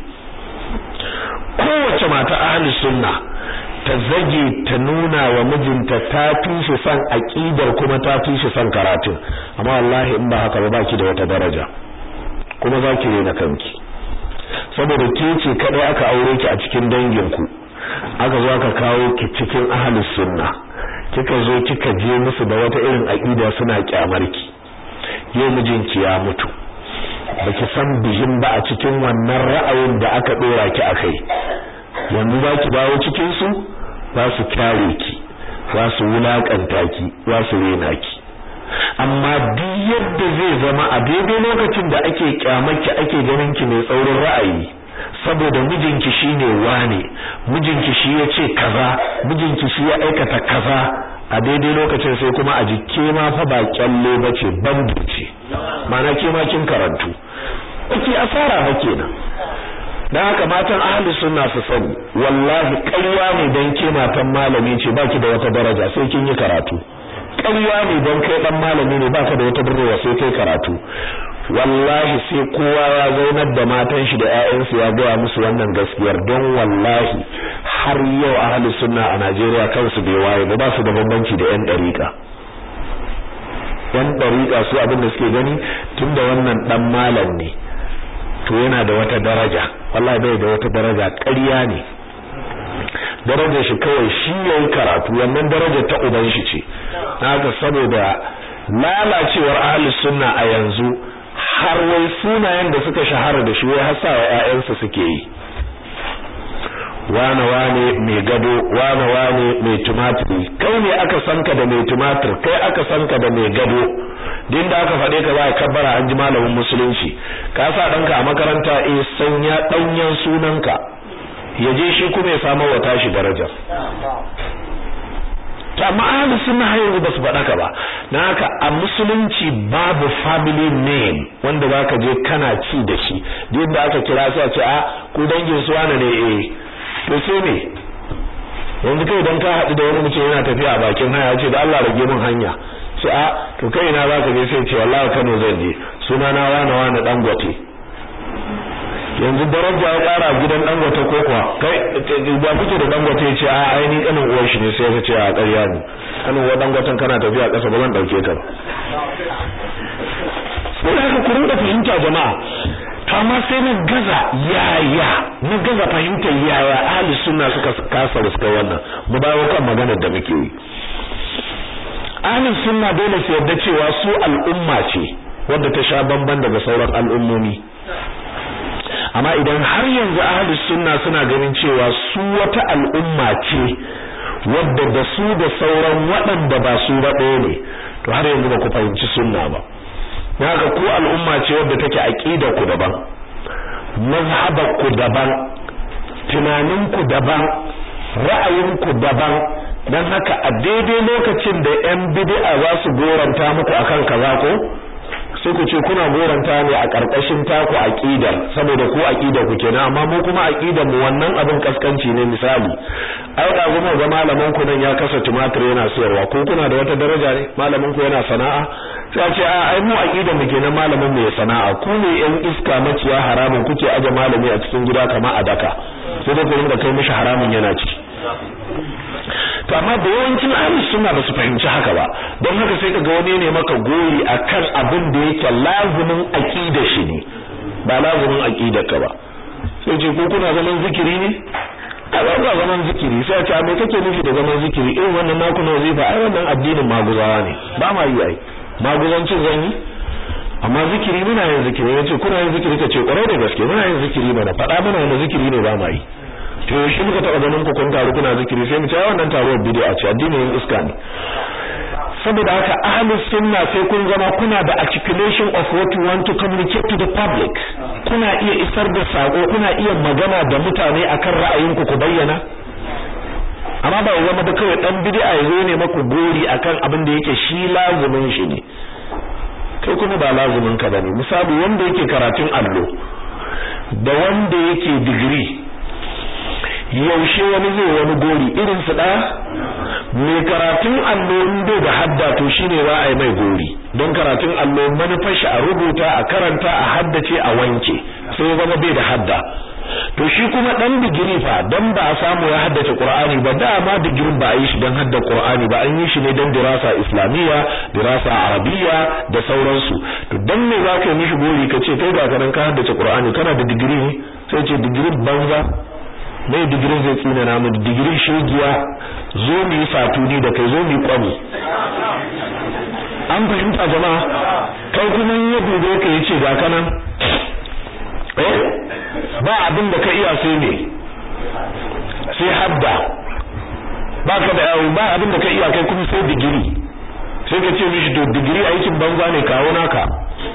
Speaker 1: kowace mata ahli sunna ta zage ta nuna wa mijinta ta fi shi son aƙidar kuma ta fi shi son karatun amma wallahi in ba haka ba baki da wata daraja kuma za ki rena kanki saboda ke ce kadai aka aure ki a cikin danginku aka zo aka kawo ki cikin ahlus sunna kika zo kika je musu da wata irin aqida suna kyamarki yau mijinki ya mutu baki san bihin ba a cikin wannan ra'ayin da aka dora ki akai yanzu za ki dawo cikin su za su kyare ki za su wulakanta ki za su rena ki amma duk yadda zai zama a daidai lokacin da ake kyamarki ake ganin ki mai tsaurin ra'ayi saboda mijinki shine wane mijinki shi ya ce kaza mijinki shi ya aikata kaza a daidai lokacin sai kuma a jikke ma fa ba kyalle bace bandu ce ma'ana ke ma kin karantu kike asara ba kenan dan haka matan ahli sunna su sani wallahi ƙarya ne dan ke matan malami ce baki da wata daraja sai kin yi karatu ƙarya ne don kai dan malami ne baka da wata durrewa sai kai karatu wallahi sai kowa ya zaunar da matan shi da ƴaƴansu ya gaya musu wannan gaskiyar don wallahi har yau ahli sunna a Najeriya kansu bai waye ba ba su da bambanci da ƴan dariƙa ƴan dariƙa su abin da suke gani tunda wannan dan malam ne to yana da wata daraja wallahi bai da wata daraja ƙarya ne darajar shi kawai shi yayin karatu wannan darajar ta uban shi ce haka saboda lalacewar ahli sunna a yanzu har wai sunayen da suka shahara da shi wai har sa wa ƴaƴansu suke yi wane wane mai gado wane wane mai tumatiri kai ne aka sanka da mai tumatir kai aka sanka da mai gado din da aka faɗe ka za a kabbara an ji malamin musulunci ka sa ɗanka a makaranta eh sanya ɗanyen sunanka ya je shi kuma ya samu wa tashi darajar ta ma'ana sunna har yanzu basu faɗa ka ba na haka a musulunci babu family name wanda zaka je kana ci da shi duk da aka kira sai a ce a ku dangin su wane ne eh to sai me yanzu kai dan ka haɗu da wani mutum yana tafiya a bakin hanya ce da Allah rage min hanya sai a to kai ina zaka je sai ce wallahi Kano zan je suna na wane wane dangote yanzu daraja ya kara gidan dangote ko kuwa kai ba kuke da dangote ce a aini kanin uwar shi ne sai ka ce a ƙarya ne kanin uwar dangoten kana tafiya ƙasa ba zan dauke ka ba sai haka ku rinka fahimta jama'a to amma sai na gaza yaya na gaza fahimta yaya ahli sunna suka kasa suka wannan mu dawo kan maganar da muke yi ahli sunna dole su yarda cewa su al'umma ce wadda ta sha bamban daga sauran al'ummomi amma idan har yanzu ahlus sunna suna ganin cewa su wata al'umma ce wadda da su da sauran waɗanda ba su ba ɗaya ne to har yanzu ba ku fahimci sunna ba haka ku al'umma ce wadda take aqida ku daban mazhabar ku daban tunanin ku daban ra'ayin ku daban dan haka a daidai lokacin da yan bid'a za su goranta muku akan kaza ko sai ku ce kuna goranta ne a karkashin taku aqidar saboda ku aqidar ku kenan amma mu kuma aqidar mu wannan abin kaskanci ne misali ai da kuma ga malamin ku nan ya kasa tumatir yana sayarwa ko kuna da wata daraja ne malamin ku yana sana'a sai a ce a ai mu aqidar mu kenan malamin mu ya sana'a ku ne yan iska maciya haramun kuke aje malami a cikin gida kamar a daka sai da ku rinka kai mishi haramun yana ci to amma da yawancin ahlus sunna ba su fahimci haka ba don haka sai kaga wani ne maka goyi akan abin da yake lazumin aqida shi ne ba lazumin aqidar ka ba sai ce ko kuna zaman zikiri ne a ba ba zaman zikiri sai ce me kake nufi da zaman zikiri irin wannan naku na wazifa ai wannan addinin maguzawa ne ba ma yi ai maguzancin zan yi amma zikiri muna yin zikiri yace kuna yin zikiri kace kwarai da gaske muna yin zikiri mana faɗa mana wani zikiri ne ba ma yi to shi muka taba ganin ku kun taru kuna zikiri sai mu ce wannan taruwar bid'a ce addinin iska ne saboda haka ahlus sunna sai kun zama kuna da articulation of what you want to communicate to the public kuna iya isar da sako kuna iya magana da mutane akan ra'ayinku ku bayyana amma ba zama da kawai dan bid'a ya zo ne maku gori akan abin da yake shi lazumin shi ne kai kuma ba lazumin ka bane misali wanda yake karatun allo da wanda yake digiri yaushe wani zai wani gori irin su ɗaya mai karatun allo bai da hadda to shine za a yi mai gori don karatun allo manufar shi a rubuta a karanta a haddace a wanke sai zama bai da hadda to shi kuma dan digiri fa dan ba a samu ya haddace Qur'ani ba dama digirin ba a yi shi dan hadda Qur'ani ba an yi shi ne dan dirasa islamiyya dirasa arabiyya da sauransu to dan me za ka yi mishi gori ka ce kai ga kanan ka haddace Qur'ani kana da digiri ne sai ce digirin banza mai digirin zai tsina na mu digirin shegiya zo mu yi fatuni da kai zo mu yi kwami an fahimta jama'a kai kuma ya dube ka yace ga kanan eh ba abin da ka iya sai ne sai hadda ba ka da yawo ba abin da ka iya kai kuma sai digiri sai ka ce mishi to digiri aikin banza ne kawo naka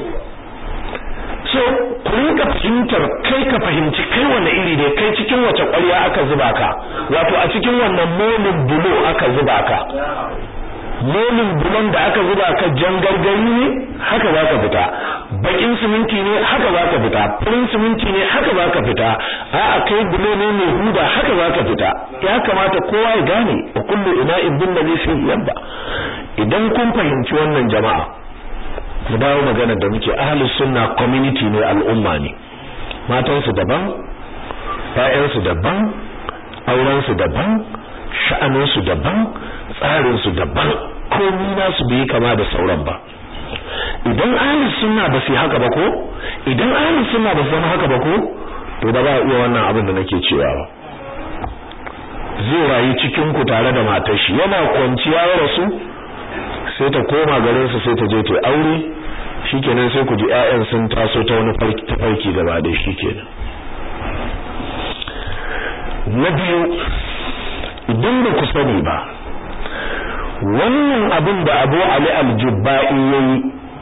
Speaker 1: so ku rinka fahimtar kai ka fahimci kai wanne iri ne kai cikin wace ƙwarya aka zuba ka wato a cikin wannan molin bulo aka zuba ka molin bulon da aka zuba ka jan gargari ne haka za ka fita bakin siminti ne haka za ka fita farin siminti ne haka za ka fita a'a kai bulo ne mai huda haka za ka fita ya kamata kowa ya gane wa kullu ina'in bin ladhi fi yabba idan kun fahimci wannan jama'a mu dawo magana da muke ahlus sunna community ne al'umma ne matansu daban ƴaƴansu daban aurensu daban sha'aninsu daban tsarinsu daban komai nasu bai kama da sauran ba idan ahlus sunna ba su haka ba ko idan ahlus sunna ba su zama haka ba ko to ba za a iya wannan abin da nake cewa ba zai rayu cikin ku tare da matar shi yana kwanciya ya rasu sai ta koma garin su sai ta je ta aure shikenan sai ku ji ƴaƴan sun taso ta wani farki ta farki gaba da shikenan na biyu idan ba ku sani ba wannan abin da Abu Ali al-Jubba'i yayi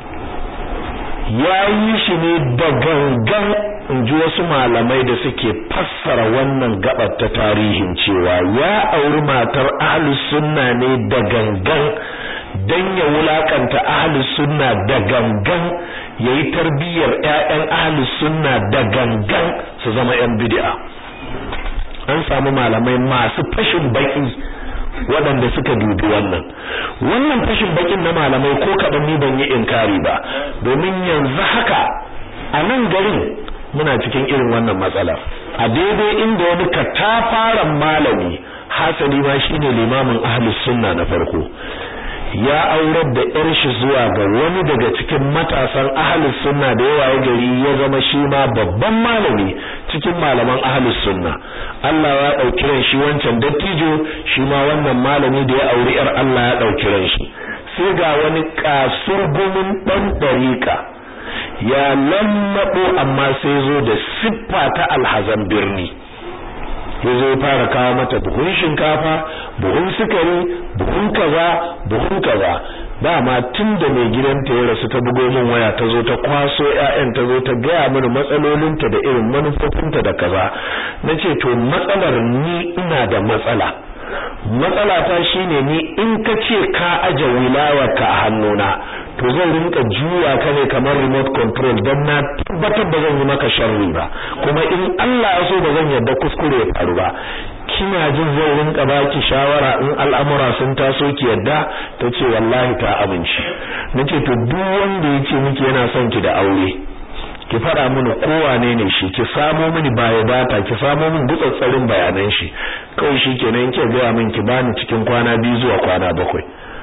Speaker 1: yayi shi ne da gangan inji wasu malamai da suke fassara wannan gabar ta tarihin cewa ya auri matar ahlus sunna ne da gangan dan ya wulakanta ahlus sunna da gangan yayi tarbiyyar ƴaƴan ahlus sunna da gangan su zama ƴan bid'a an samu malamai masu fashin baki waɗanda suka dubi wannan wannan fashin bakin na malamai ko kaɗan ni ban yi inkari ba domin yanzu haka a nan garin muna cikin irin wannan matsalar a daidai inda wani katafaren malami hasali ma shine limamin ahlus sunna na farko ya aurar da yar shi zuwa ga wani daga cikin matasan ahlus sunna da yawa ya gari ya zama shi ma babban malami cikin malaman ahlus sunna Allah ya dauki ran shi wancan dattijo shi ma wannan malami da ya auri yar Allah ya dauki ran shi sai ga wani kasurgumin dan dariƙa ya lallabo amma sai zo da siffa ta alhazan birni ya zo fara kawo mata buhun shinkafa buhun sukari buhun kaza buhun kaza dama tun da mai gidanta ya rasu ta bugo min waya ta zo ta kwaso ƴaƴan ta zo ta gaya mini matsalolinta da irin manufofinta da kaza nace to matsalar ni ina da matsala matsala ta shine ni in ka ce ka aje wilayarka a hannuna to zan rinka juya ka ne kamar remote control don na tabbatar da zan yi maka sharri ba kuma in Allah ya so ba zan yarda kuskure ya faru ba kina jin zan rinka baki shawara in al'amura sun taso ki yadda tace wallahi ta amince nace to duk wanda yake miki yana son ki da aure ki fara mini kowane ne shi ki samo mini baya data ki samo min gutsatsarin bayanan shi kawai shikenan ke ga min ki bani cikin kwana biyu zuwa kwana bakwai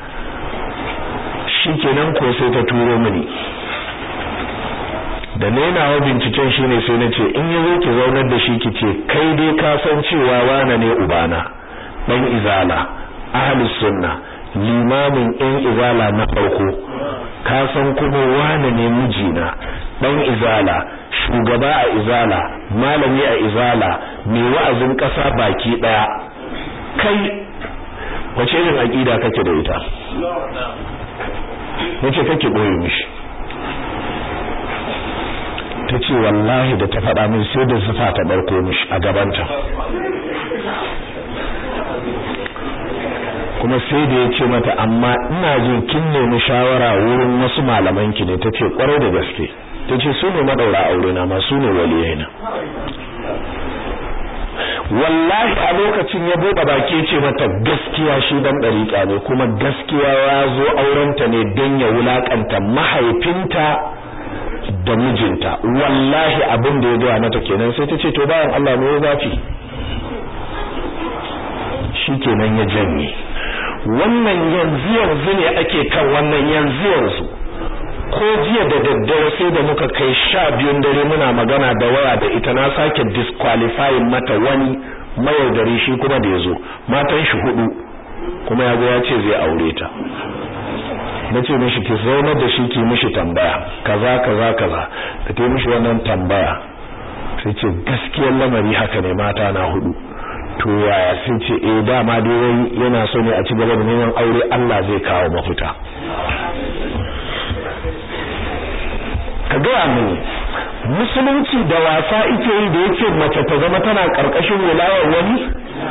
Speaker 1: shikenan ko sai ta turo mini da nainawa binciken shine sai nace in yazo ki zaunar da shi kice kai dai ka san cewa wana ne ubana dan izala ahlus sunna limamin ɗan izala na farko ka san kuma wane ne mijina dan izala shugaba a izala malami a izala mai wa'azin ƙasa baki daya kai wace irin aqida kake da ita nace kake boye mishi tace wallahi da ta faɗa min sai da zufa ta barko mishi a gabanta kuma sai da ya ce mata amma ina jin kin nemi shawara wurin wasu malaman ki ne tace kwarai da gaske tace su ne madaura aure na ma su ne waliyai na wallahi a lokacin ya bude baki ce mata gaskiya shi dan dariƙa ne kuma gaskiya ya zo aurenta ne don ya wulakanta mahaifinta da mijinta wallahi abin da ya gaya mata kenan sai ta ce to bayan Allah ne ya zafi shikenan ya janye wannan yanzu yanzu ne ake kan wannan yanzu yanzu ko jiya da daddare sai da muka kai sha biyun dare muna magana da waya da ita na sake disqualifying mata wani mayaudari shi kuma da yazo matan shi hudu kuma ya ya ce zai aure ta nace mishi ki zaunar da shi ki mishi tambaya kaza kaza kaza da ta mishi wannan tambaya sai ce gaskiyar lamari haka ne mata na hudu to yaya sai ce eh dama dai wai yana so ne a ci gaba da neman aure Allah zai kawo mafita ka gaya mini musulunci da wasa ike yi da yake mace ta zama tana karkashin wilayar wani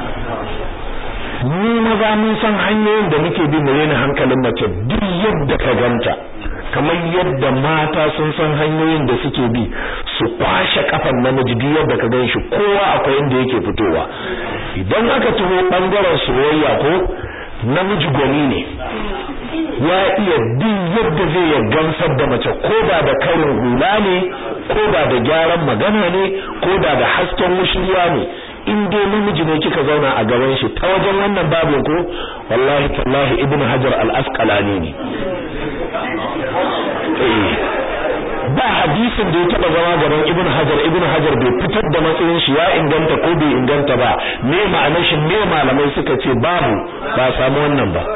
Speaker 1: ni maza mun san hanyoyin da muke bi mu rena hankalin mace duk yadda ka ganta kamar yadda mata sun san hanyoyin da suke bi su kwashe kafan namiji duk yadda ka gan shi kowa akwai inda yake fitowa idan aka taho bangaren soyayya ko namiji gwani ne ya iya duk yadda zai ya gamsar da mace ko da da karin hula ne ko da da gyaran magana ne ko da da hasken mushriya ne in dai namiji ne kika zauna a gaban shi ta wajen wannan babin ko wallahi tallahi ibn hajar al-asqalani ne ba hadisin da ya taba zama gaban ibn hajar ibn hajar bai fitar da matsayin shi ya inganta ko bai inganta ba me ma'anar shi me malamai suka ce babu ba samu wannan ba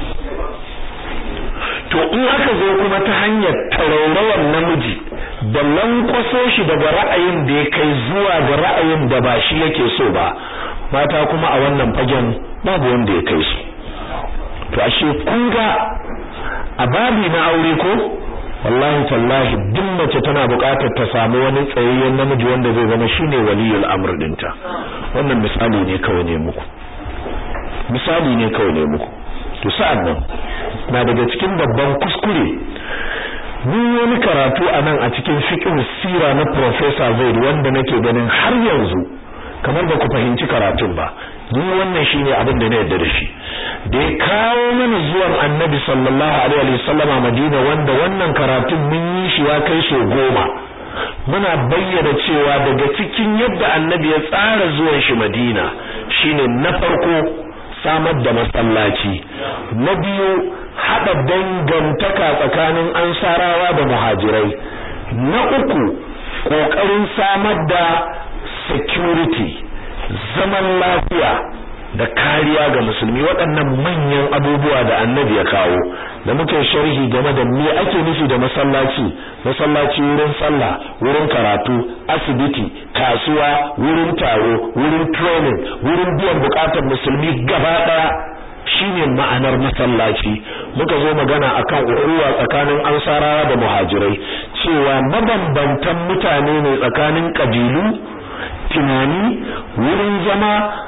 Speaker 1: to in aka zo kuma ta hanyar taraurawan namiji da lankwaso shi daga ra'ayin da ya kai zuwa ga ra'ayin da ba shi yake so ba mata kuma a wannan fagen babu wanda ya kai su to ashe kun ga a babi na aure ko wallahi tallahi duk mace tana buƙatar ta samu wani tsayayyen namiji wanda zai zama shine waliyul amr dinta wannan misali ne kawai ne muku misali ne kawai ne muku to sa'an nan na daga cikin babban kuskure mun wani karatu a nan a cikin fiqh sira na professor Zaid wanda nake ganin har yanzu kamar ba ku fahimci karatun ba ni wannan shine abin da na yarda da shi da ya kawo mana zuwan Annabi sallallahu alaihi wa sallama Madina wanda wannan karatun mun yi shi ya kai so goma muna bayyana cewa daga cikin yadda Annabi ya tsara zuwan shi Madina shine na farko samar da masallaci na biyu hada dangantaka tsakanin ansarawa da muhajirai na uku kokarin samar da security zaman lafiya da kariya ga musulmi waɗannan manyan abubuwa da annabi ya kawo da muke sharhi game da me ake nufi da masallaci masallaci wurin sallah wurin karatu asibiti kasuwa wurin taro wurin training wurin biyan bukatar musulmi gaba daya shine ma'anar masallaci muka zo magana akan uwa tsakanin ansarawa da muhajirai cewa mabambantan mutane ne tsakanin kabilu tunani wurin zama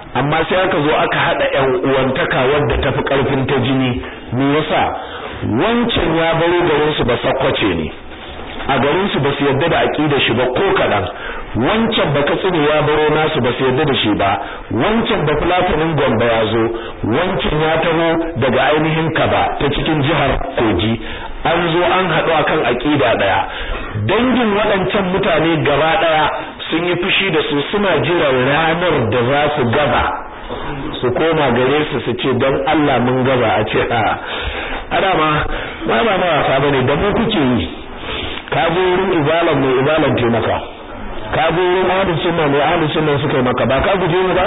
Speaker 1: amma sai aka zo aka hada ƴan uwantaka wadda tafi karfin ta jini me yasa wancan ya baro garin su ba sakwace ne a garin su ba su yadda da aqida shi ba ko kadan wancan ba katsine ya baro nasu ba su yadda da shi ba wancan ba fulatanin gombe ya zo wancan ya taho daga ainihin kaba ta cikin jihar kogi an zo an haɗu akan aqida daya dangin waɗancan mutane gaba daya sun yi fushi da su suna jiran ranar da za su gaba su koma gare su su ce don Allah mun gaba a ce a adama ba ba ma wasa bane da mu kuke yi ka zo wurin ibalan mai ibalan ke maka ka zo wurin ahlus sunna mai ahlus sunna suka yi maka ba ka guje ni ba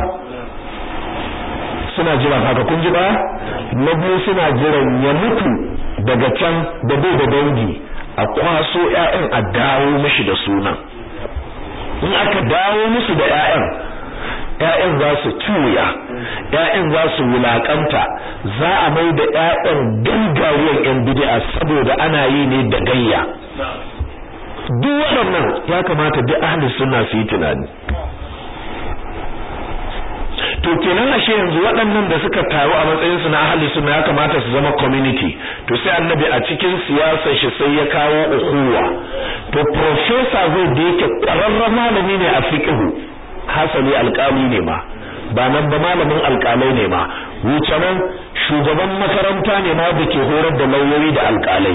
Speaker 1: suna jiran haka kun ji ba na biyu suna jiran ya mutu daga can da bai da dangi a kwaso ƴaƴan a dawo mishi da sunan in aka dawo musu da ƴaƴan ƴaƴan za su tuya ƴaƴan za su wulakanta za a mai da ƴaƴan gangariyar ƴan bid'a saboda ana yi ne da gayya duk waɗannan ya kamata duk ahli sunna su yi tunani to kenan ashe yanzu waɗannan da suka taru a matsayin su na ahli sunna ya kamata su zama community to sai annabi a cikin siyasar shi sai ya kawo ukuwa to professor zai da yake ƙwararren malami ne a fiqhu hasali alƙali ne ma ba nan ba malamin alƙalai ne ma wuce nan shugaban makaranta ne ma da ke horar da lauyoyi da alƙalai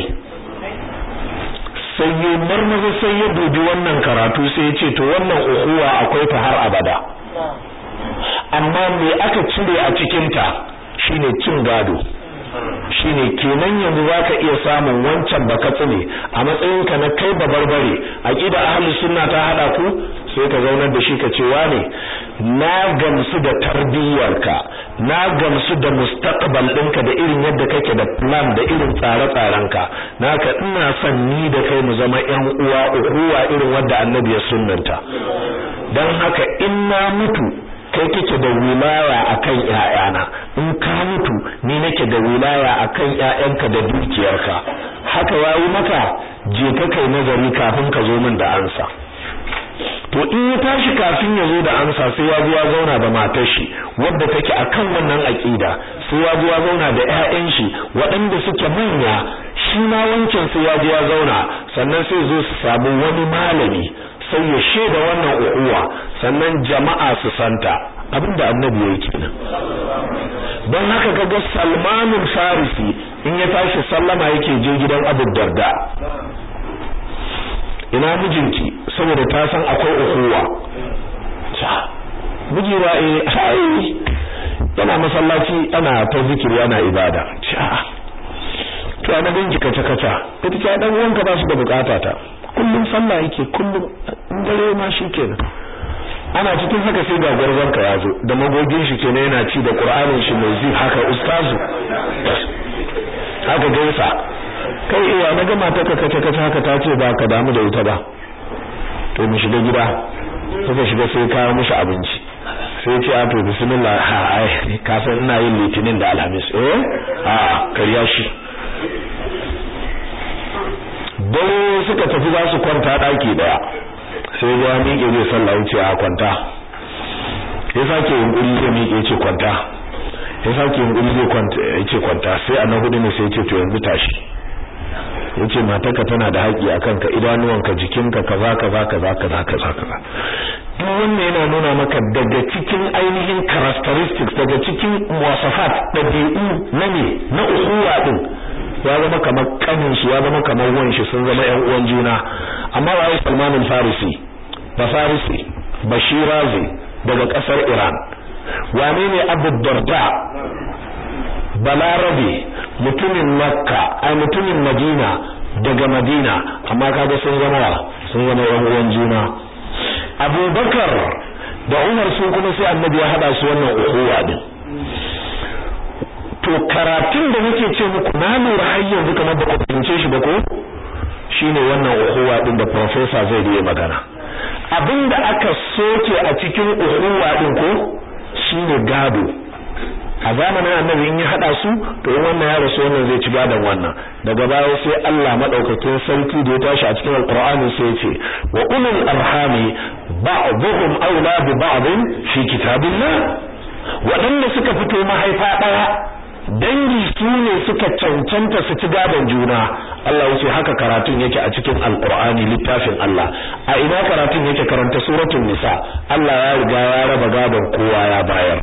Speaker 1: sai ya marmaza sai ya dubi wannan karatu sai ya ce to wannan ukuwa akwai ta har abada amma me aka cire a cikin ta shine cin gado shine kenan yanzu zaka iya samun wancan baka tsine a matsayin ka na kai babarbare aqida ahlus sunna ta hada ku sai ka zaunar da shi ka ce wane na gamsu da tarbiyyarka na gamsu da mustaqbal ɗinka da irin yadda kake da plan da irin tsare-tsarenka naka ina son ni da kai mu zama ƴan uwa uwa irin wadda annabi ya sunnanta dan haka in na mutu kai kake da wilaya akan ƴaƴana in ka mutu ni nake da wilaya akan ƴaƴanka da dukiyarka haka yayi maka je ka kai nazari kafin ka zo min da ansa to in ya tashi kafin ya zo da amsa sai ya zo ya zauna da matar shi wadda take akan wannan aqida sai ya zo ya zauna da ƴaƴan shi waɗanda suke manya shi ma wancan sai ya zo ya zauna sannan sai zo su samu wani malami sai ya shaida wannan uwa sannan jama'a su santa abinda annabi yake kenan don haka kaga Salmanul Farisi in ya tashi sallama yake je gidan Abu Darda ina mijinki saboda ta san akwai ukuwa miji ba eh hai yana masallaci ana ta zikiri ana ibada to ana ganki kaca kaca ita ce dan uwanka ba su da bukata ta kullum sallah yake kullum in dare ma shikenan ana cikin haka sai ga gwarzon ka yazo da magogin shi kenan yana ci da qur'anin shi mai zi haka ustazu haka gaisa kai iya na gama ta kace kace haka ta ce ba ka damu da ita ba to mu shiga gida suka shiga sai kawo mishi abinci sai ce a to bismillah ha ai ka san ina yin litinin da alhamis eh a kariya shi dare suka tafi za su kwanta daki daya sai ya miƙe zai sallah wuce a kwanta ya sake yunkuri zai miƙe ce kwanta ya sake yunkuri zai kwanta ya ce kwanta sai a na hudu ne sai ya ce to yanzu tashi yace matarka tana da haƙi akan ka idanuwanka jikinka kaza kaza kaza kaza kaza kaza duk wannan yana nuna maka daga cikin ainihin characteristics daga cikin wasafat dabi'u na ne na ukhuwa din ya zama kamar kanin shi ya zama kamar wan shi sun zama ƴan uwan juna amma wai Salman al-Farisi ba Farisi Bashirazi daga kasar Iran wane ne Abu Darda balarabe mutumin makka ai mutumin madina daga madina amma kaga sun zama sun zama yan uwan juna abubakar da umar sun kuma sai annabi ya hada su wannan ukhuwa din to karatun da nake ce muku na lura har yanzu kamar ba ku fahimce shi ba ko shine wannan ukhuwa din da professor zai yi magana abinda aka soke a cikin ukhuwa din ko shine gado a zamanin annabi in ya hada su to in wannan ya rasu wannan zai ci gadon wannan daga baya sai Allah madaukakin sarki da ya tashi a cikin alqur'ani sai ya ce wa ulul arhami ba'dhum awla bi ba'd fi kitabillah waɗanda suka fito mahaifa ɗaya dangi su ne suka cancanta su ci gadon juna Allah yace haka karatun yake a cikin alqur'ani littafin Allah a ina karatun yake karanta suratul nisa Allah ya riga ya raba gadon kowa ya bayar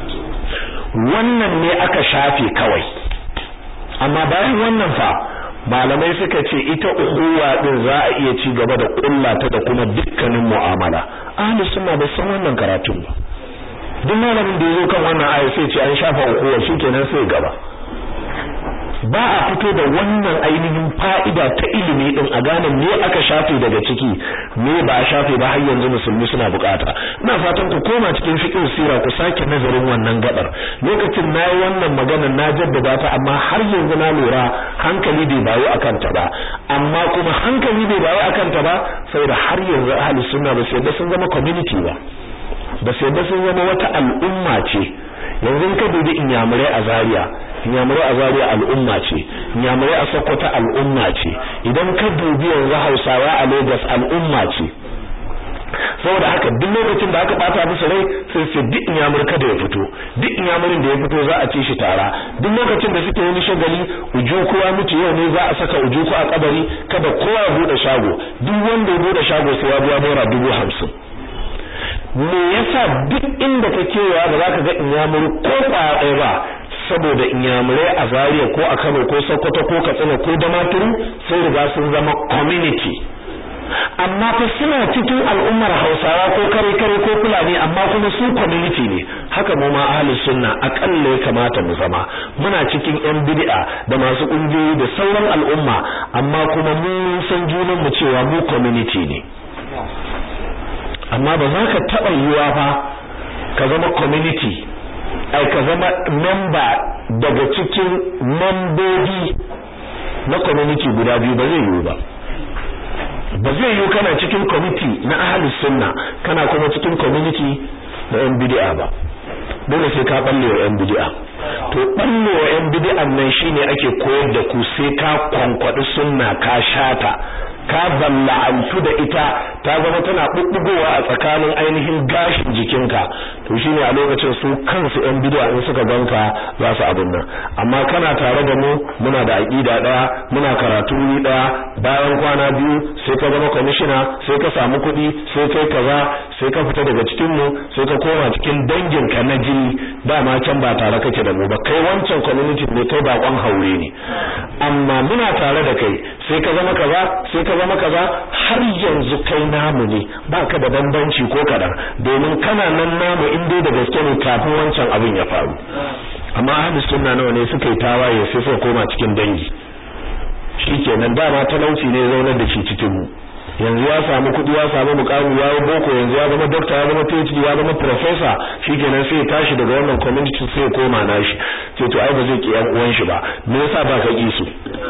Speaker 1: wannan ne aka shafe kawai amma bayan wannan fa malamai suka ce ita uhuwa din za a iya ci gaba da kullata da kuma dukkanin mu'amala ahli sunna ba san wannan karatun ba duk malamin da yazo kan wannan aya sai ce an shafa uhuwa shikenan sai gaba ba a fito da wannan ainihin fa'ida ta ilimi din a gane me aka shafe daga ciki me ba a shafe ba har yanzu musulmi suna bukata ina fatan ku koma cikin fiqh sira ku sake nazarin wannan gabar lokacin nayi wannan magana na jaddada ta amma har yanzu na lura hankali bai bayo akan ta ba amma kuma hankali bai bayo akan ta ba saboda har yanzu ahli sunna ba sai da sun zama community ba ba sai da sun zama wata al'umma ce yanzu ka dubi inyamurai a Zaria inyamurai a Zaria al'umma ce inyamurai a Sokoto al'umma ce idan ka dubi yanzu Hausawa a Lagos al'umma ce saboda haka duk lokacin da aka bata musu rai sai sai duk inyamur kada ya fito duk inyamurin da ya fito za a ci shi tara duk lokacin da suke wani shagali ujuku ya mutu yau ne za a saka ujuku a kabari kada kowa ya bude shago duk wanda ya bude shago sai ya biya naira dubu hamsin me yasa duk inda ka kewa ba za ka ga inyamuri ko kwaya ɗaya ba saboda inyamurai a Zaria ko a Kano ko Sokoto ko Katsina ko Damaturu sai riga sun zama community amma fa suna cikin al'ummar Hausawa ko kare kare ko Fulani amma kuma su community ne haka mu ma ahlus sunna akalla ya kamata mu zama muna cikin yan bid'a da masu kungiyoyi da sauran al'umma amma kuma mun san junan mu cewa mu community ne amma ba za ka taɓa yiwa fa ka zama community ai ka zama member daga cikin membobi na community guda biyu ba zai yiwu ba ba zai yiwu kana cikin committee na ahlus sunna kana kuma cikin community na yan bid'a ba dole sai ka balle wa yan bid'a to balle wa yan bid'an nan shine ake koyar da ku sai ka kwankwadi sunna ka shata ka balla'antu da ita ta zama tana bubbugowa a tsakanin ainihin gashin jikinka to shine a lokacin su kansu yan bid'a in suka ganka za su abun nan amma kana tare da mu muna da aqida daya muna karatu ni daya bayan kwana biyu sai ka zama commissioner sai ka samu kuɗi sai kai kaza sai ka fita daga cikin mu sai ka koma cikin dangin ka na jini dama can ba tare kake da mu ba kai wancan community ne kai bakon haure ne amma muna tare da kai sai ka zama kaza sai ka zama kaza har yanzu kai namu ne baka da bambanci ko kadan domin kana nan namu in dai da gaske ne kafin wancan abin ya faru amma ahlus sunna nawa ne suka yi tawaye sai suka koma cikin dangi shikenan dama talauci ne zaunar da shi cikin mu yanzu ya samu kudi ya samu mukami ya yi boko yanzu ya zama doctor ya zama PhD ya zama professor shikenan sai ya tashi daga wannan community sai ya koma nashi sai to ai ba zai ki yan uwan shi ba me yasa ba ka ki su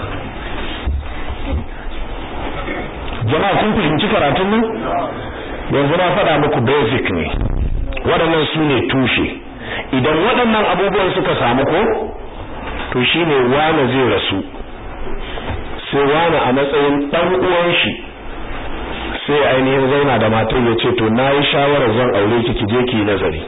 Speaker 1: jama'a kun fahimci karatun nan yanzu na faɗa muku basic ne waɗannan su ne tushe idan waɗannan abubuwan suka samu ko to shine wane zai rasu sai wane a matsayin ɗan uwan shi sai ainihin zauna da matar ya ce to na yi shawarar zan aure ki ki je ki nazari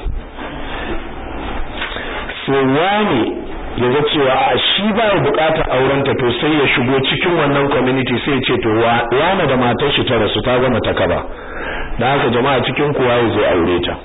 Speaker 1: sai wane ya ga cewa a shi ba ya bukatar aurenta to sai ya shigo cikin wannan community sai ya ce to wane da matar shi ta rasu ta gama ta kaba da haka jama'a cikin kowa ya zai aure ta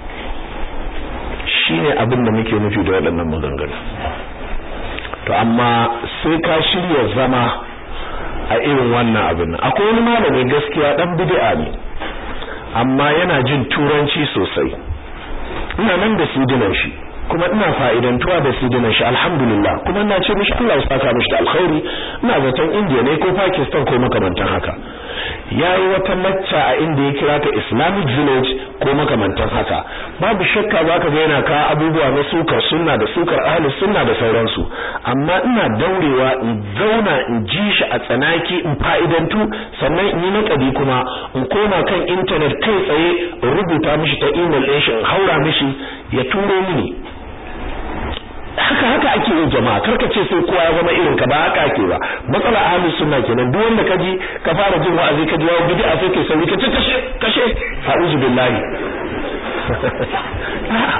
Speaker 1: shine abin da muke nufi da waɗannan maganganu to amma sai ka shirya zama a irin wannan abin akwai wani malami gaskiya dan bid'a ne amma yana jin turanci sosai ina nan da sidinan shi kuma ina fa'idantuwa da sidinan shi alhamdulillah kuma ina ce mishi Allah ya saka mishi da alkhairi ina zaton India ne ko Pakistan ko makamantan haka yayi wata lacca a inda ya kira ta Islamic Village ko makamantan haka babu shakka zaka ga yana ka abubuwa na sukar sunna da sukar ahli sunna da sauransu amma ina daurewa in zauna in ji shi a tsanaki in fa'idantu sannan in yi nakadi kuma in koma kan internet kai tsaye in rubuta mishi ta email ɗin shi in haura mishi ya turo mini haka haka ake yin jama'a karka ce sai kowa ya zama irin ka ba haka ake ba matsala ahlus sunna kenan duk wanda kaji ka fara jin wa'azi ka ji wa bid'a sai kai sauri ka ce kashe kashe a'udhu billahi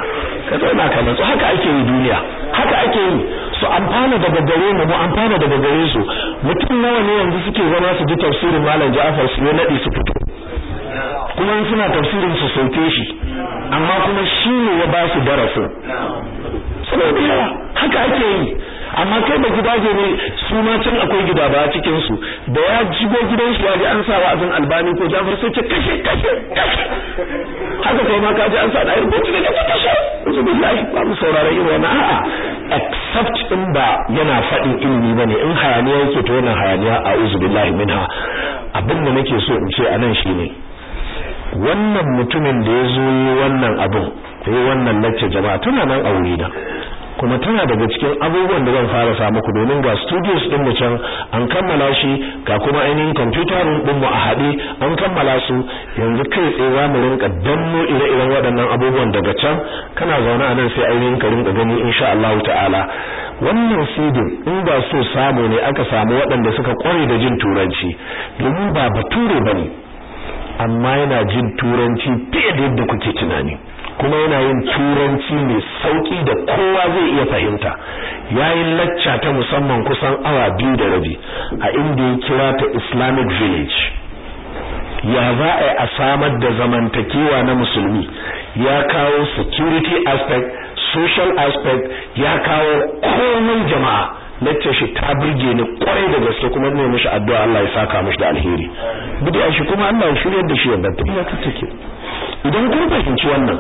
Speaker 1: ka zauna ka natsu haka ake yi duniya haka ake yi su amfana daga gare mu mu amfana daga gare su mutum nawa ne yanzu suke zama su ji tafsirin malam Ja'far su nadi su fito kuma in suna tafsirin su sauke shi amma kuma shi ne ya ba su darasin saboda yawa haka ake yi amma kai da gidaje ne su ma can akwai gida ba cikin su da ya jigo gidan shi ya ji an sa wa'azin albani ko jafar sai ce kashe kashe kashe haka kai ma ka ji an sa da rubutu da kashe kashe uzu billahi ba mu saurara irin wannan a'a except in ba yana faɗin ilimi bane in hayaniya yake to wannan hayaniya a uzu billahi minha abin da nake so in ce anan shine wannan mutumin da ya zo yi wannan abin yi wannan lacce jama'a tana nan a wuri da kuma tana daga cikin abubuwan da zan fara sa muku domin ga studios din mu can an kammala shi ga kuma ainihin computer room din mu a haɗe an kammala su yanzu kai tsaye za mu rinka danno ire-iren waɗannan abubuwan daga can kana zaune a nan sai ainihin ka rinka gani insha Allah ta'ala wannan sidin in ba so samu ne aka samu waɗanda suka kware da jin turanci domin ba bature bane amma yana jin turanci fiye da yadda kuke tunani kuma yana yin turanci mai sauki da kowa zai iya fahimta yayin lacca ta musamman kusan awa biyu da rabi a inda ya kira ta Islamic Village ya za a yi a samar da zamantakewa na musulmi ya kawo security aspect social aspect ya kawo komai jama'a lacce shi ta burge ni kwarai da gaske kuma ne mishi addu'a Allah ya saka mishi da alheri bid'a shi kuma Allah ya shiryar da shi yadda ta take idan kun fahimci wannan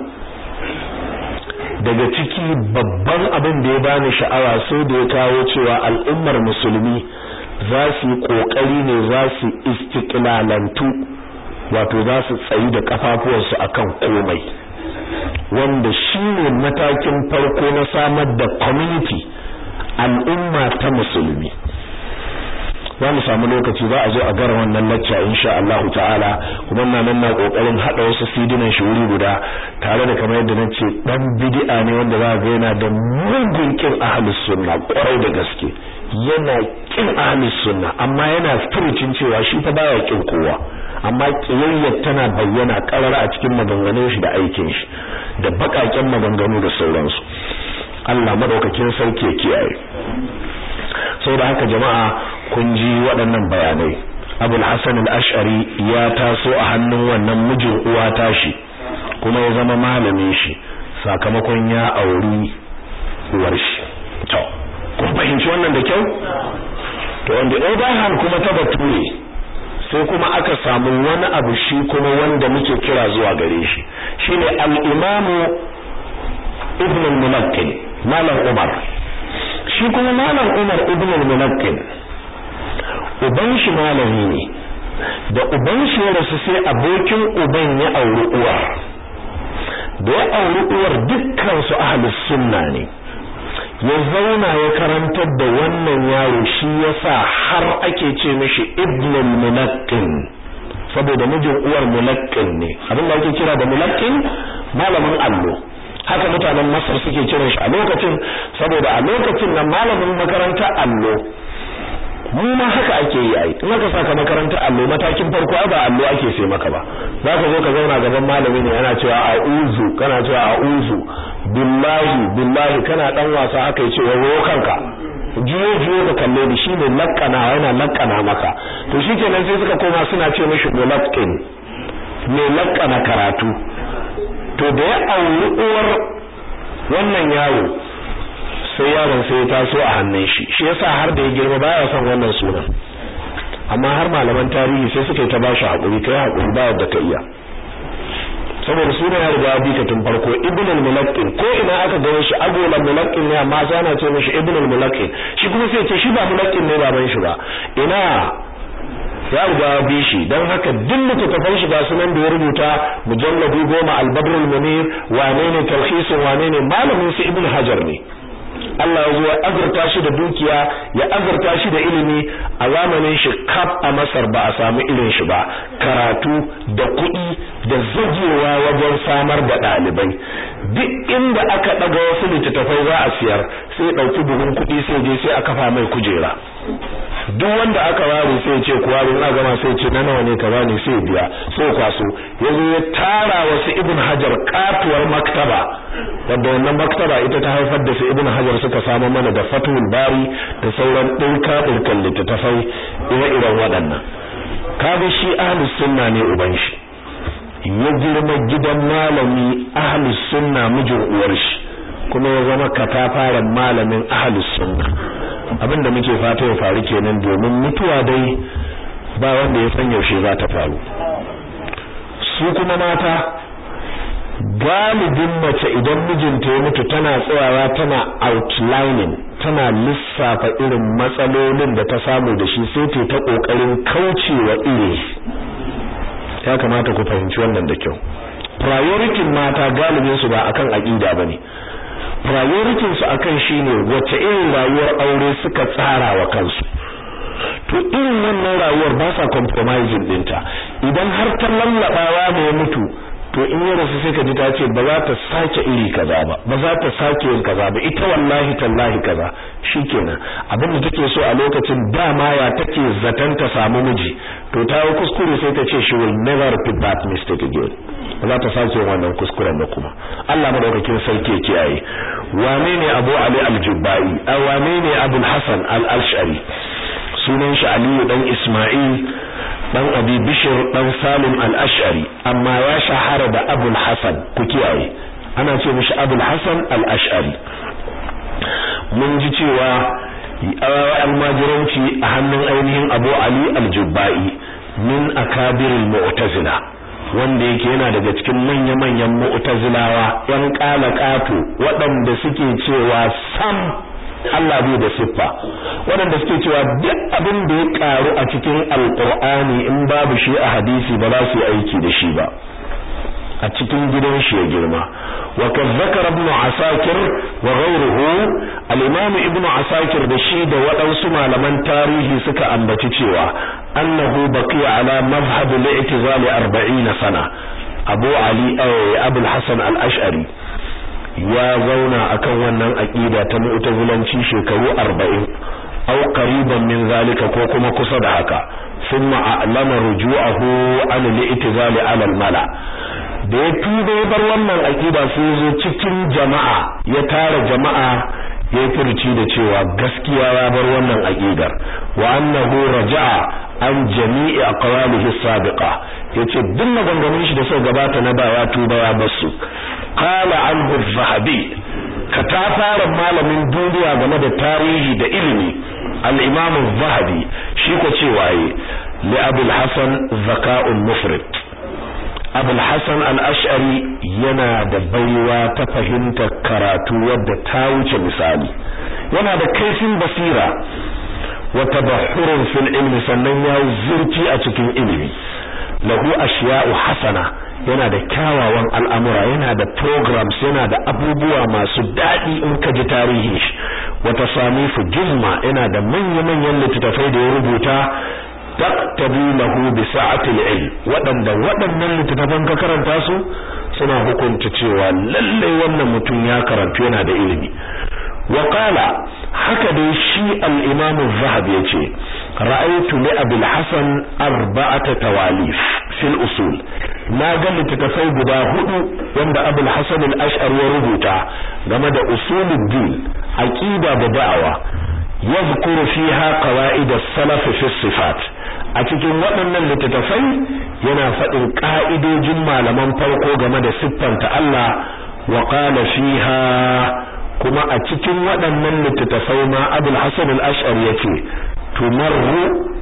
Speaker 1: daga ciki babban abin da ya bani sha'awa sai da ya kawo cewa al'ummar musulmi za su yi kokari ne za su istiqlalantu wato za su tsayi da kafafuwansu akan komai wanda shine matakin farko na samar da community al'umma ta musulmi za mu samu lokaci za a zo a gara wannan lacca insha Allah ta'ala kuma ina nan na kokarin hada wasu sidinan shi wuri guda tare da kamar yadda nace dan bid'a ne wanda za ga yana da mugun kin ahlus sunna kwarai da gaske yana kin ahlus sunna amma yana furucin cewa shi fa baya kin kowa amma kiyayyar tana bayyana karar a cikin maganganun shi da aikin shi da bakaken maganganu da sauransu Allah madaukakin sauke kiyaye saboda haka jama'a kun ji waɗannan bayanai Abul Hasan al-Ash'ari ya taso a hannun wannan mijin uwa tashi kuma ya zama malamin shi sakamakon ya auri uwar shi to kun fahimci wannan da kyau to on the other hand kuma ta bature sai kuma aka samu wani abu shi kuma wanda muke kira zuwa gare shi shine al-imamu ibn al-mulaqqin malam umar shi kuma malam umar ibn al-mulaqqin uban shi malami ne da uban shi ya rasu sai abokin uban ya auri uwar da ya auri uwar dukkan su ahlus sunna ne ya zauna ya karantar da wannan yaro shi yasa har ake ce mishi ibn al-mulaqqin saboda mijin uwar mulaqqin ne abin da ake kira da mulaqqin malamin allo haka mutanen Masar suke kiran shi a lokacin saboda a lokacin nan malamin makaranta allo mu ma haka ake yi ai in aka saka makaranta allo matakin farko ai ba allo ake sai maka ba zaka zo ka zauna gaban malami ne yana cewa a'udhu kana cewa a'udhu billahi billahi kana dan wasa haka yace wayo kanka juyo juyo ka kalle ni shine lakkana yana lakkana maka to shikenan sai suka koma suna ce mishi mulaqqin me lakkana karatu to da ya auri uwar wannan yaro sai yaron sai ya taso a hannun shi shi yasa har da ya girma baya son wannan sunan amma har malaman tarihi sai suka yi ta bashi hakuri kai hakuri ba yadda ka iya saboda sunan ya riga bi ka tun farko ibn al-mulaqqin ko ina aka gano shi agolan mulaqqin ne amma sai ana ce mishi ibn al-mulaqqin shi kuma sai ce shi ba mulaqqin ne baban shi ba ina ya riga bi shi don haka duk littattafan shi ga sunan da ya rubuta mujalladi goma al-badrul munir wane ne talhisin wane ne malamin su ibn hajar ne Allah ya zo ya azurta shi da dukiya ya azurta shi da ilimi a zamanin shi kaf a Masar ba a samu irin shi ba karatu da kuɗi da zagewa wajen samar da ɗalibai duk inda aka ɗaga wasu littattafai za a siyar sai ɗauki buhun kuɗi sai je sai a kafa mai kujera duk wanda aka ware sai ce ku ware ina gama sai ce na nawa ne ka bani sai biya sai kwaso yazo ya tara wasu ibn hajar katuwar maktaba wanda wannan maktaba ita ta haifar da su ibn hajar suka samu mana da fatul bari da sauran dinka dinkan littattafai ire-iren waɗannan kaga shi ahlus sunna ne uban shi ya girma gidan malami ahlus sunna mijin uwar shi kuma ya zama katafaren malamin ahlus sunna abinda muke fata ya faru kenan domin mutuwa dai ba wanda ya san yaushe za ta faru su kuma mata galibin mace idan mijinta ya mutu tana tsayawa tana outlining tana lissafa irin matsalolin da ta samu da shi sai ta ta kokarin kaucewa iri ya kamata ku fahimci wannan da kyau priority mata galibin su ba akan aqida bane priority su akan shine wace irin rayuwar aure suka tsara wa kansu to irin wannan rayuwar ba sa compromising dinta idan har ta lallabawa ne ya mutu to in ya rasu sai ka ji ta ce ba za ta sake iri kaza ba ba za ta sake yin kaza ba ita wallahi tallahi kaza shikenan abin da take so a lokacin dama ya take zaton ta samu miji to ta yi kuskure sai ta ce she will never repeat that mistake again ba za ta sake yin wannan kuskuren ba kuma Allah madaukakin sarki ya kiyaye wane ne Abu Ali al-Jubbai wane ne Abu Hassan al-Ash'ari sunan shi Aliyu dan Isma'il dan Abi Bishr dan Salim al-Ash'ari amma ya shahara da Abu Hassan ku kiyaye ana ce mishi Abu Hassan al-Ash'ari mun ji cewa almajiranci a hannun ainihin Abu Ali al-Jubbai min akabiril mu'tazila wanda yake yana daga cikin manya-manyan mu'tazilawa yan kalakatu waɗanda suke cewa sam Allah bai da siffa waɗanda suke cewa duk abin da ya karu a cikin alqur'ani in babu shi a hadisi ba za su yi aiki da shi ba a cikin gidan shi ya girma wa kazzakara ibn asakir wa ghayruhu al-imam ibn asakir da shi da waɗansu malaman tarihi suka ambaci cewa annahu baqiya ala mazhab al-i'tizal 40 sana abu ali abu al-hasan al-ash'ari ya zauna akan wannan aqida ta mu'tazilanci shekaru 40 aw qariban min zalika ko kuma kusa da haka thumma a'lama ruju'ahu an al-i'tizal 'ala al-mala da ya tuba ya bar wannan aqida sai zo cikin jama'a ya tara jama'a ya furci da cewa gaskiya ya bar wannan aqidar wa annahu raja'a an jami'i aqwalihi sabiqa yace duk maganganun shi da suka gabata na baya tuba ya basu qala anhu az-zahabi ka ta fara malamin duniya game da tarihi da ilimi al-imam az-zahabi shi ko cewa yi li abul hasan zaka'un mufrid abul hasan al-ash'ari yana da baiwa ta fahimtar karatu wadda ta wuce misali yana da kaifin basira wa tabahhurun fil ilmi sannan ya zurci a cikin ilimi lahu ashiya'u hasana yana da kyawawan al'amura yana da programs yana da abubuwa masu daɗi in ka ji tarihin shi wata samifu juzma yana da manya-manyan littattafai da ya rubuta taqtabi lahu bi sa'atil ilm wadanda waɗannan littattafan ka karanta su suna hukunta cewa lalle wannan mutum ya karantu yana da ilimi wa qala haka dai shi al-imam az-zahabi yace ra'aytu li abul hasan arba'ata tawalif fil usul na ga littattafai guda hudu wanda abul hasan al-ash'ari ya rubuta game da usuluddin aqida da da'awa yadhkuru fiha qawaid as-salaf fi sifat a cikin waɗannan littattafai yana faɗin ƙa'idojin malaman farko game da siffanta Allah wa qala fiha kuma a cikin waɗannan littattafai ma Abul Hasan al-Ash'ari yace tumarru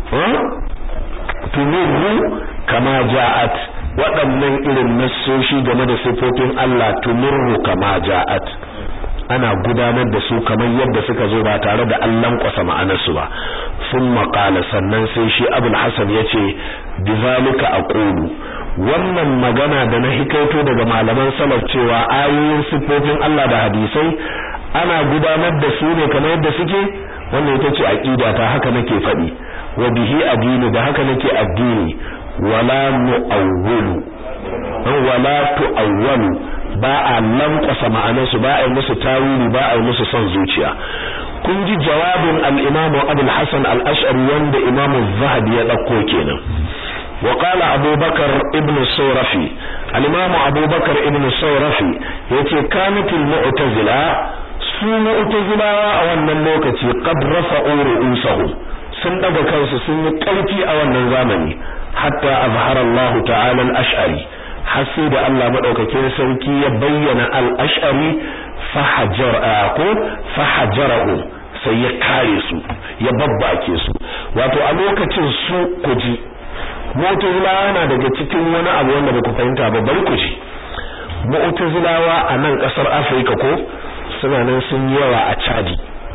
Speaker 1: tumarru kama ja'at waɗannan irin nassoshi game da siffofin Allah tumarru kama ja'at ana gudanar da su kamar yadda suka zo ba tare da an lankwasa ma'anarsu ba sun maƙala sannan sai shi abul hasan ya ce bizalika aqulu wannan magana da na hikaito daga malaman salaf cewa ayoyin siffofin Allah da hadisai ana gudanar da su ne kamar yadda suke wannan ita ce aqida ta haka nake faɗi wa bihi addini da haka nake addini wala mu'awwalu wala tu'awwalu ba a lankwasa ma'anarsu ba a yi musu tawili ba a yi musu son zuciya kun ji jawabin al-Imam Abu al-Hasan al-Ash'ari wanda Imam Az-Zahabi ya dauko kenan wa qala Abu Bakar ibn Sawrafi al-Imam Abu Bakar ibn Sawrafi yace kanatul mu'tazila su mu'tazilawa a wannan lokaci qad rafa'u ru'usahum sun daga kansu sun yi karfi a wannan zamani hatta azhara Allah ta'ala al-Ash'ari har sai da Allah madaukakin sarki ya bayyana al-Ash'ari fahajar ko fahajarahu sai ya kare su ya babbake su wato a lokacin su kuji mu'tazilawa na daga cikin wani abu wanda ba ku fahimta ba bari ku ji mu'tazilawa a nan kasar Afirka ko suna nan sun yawa a Chad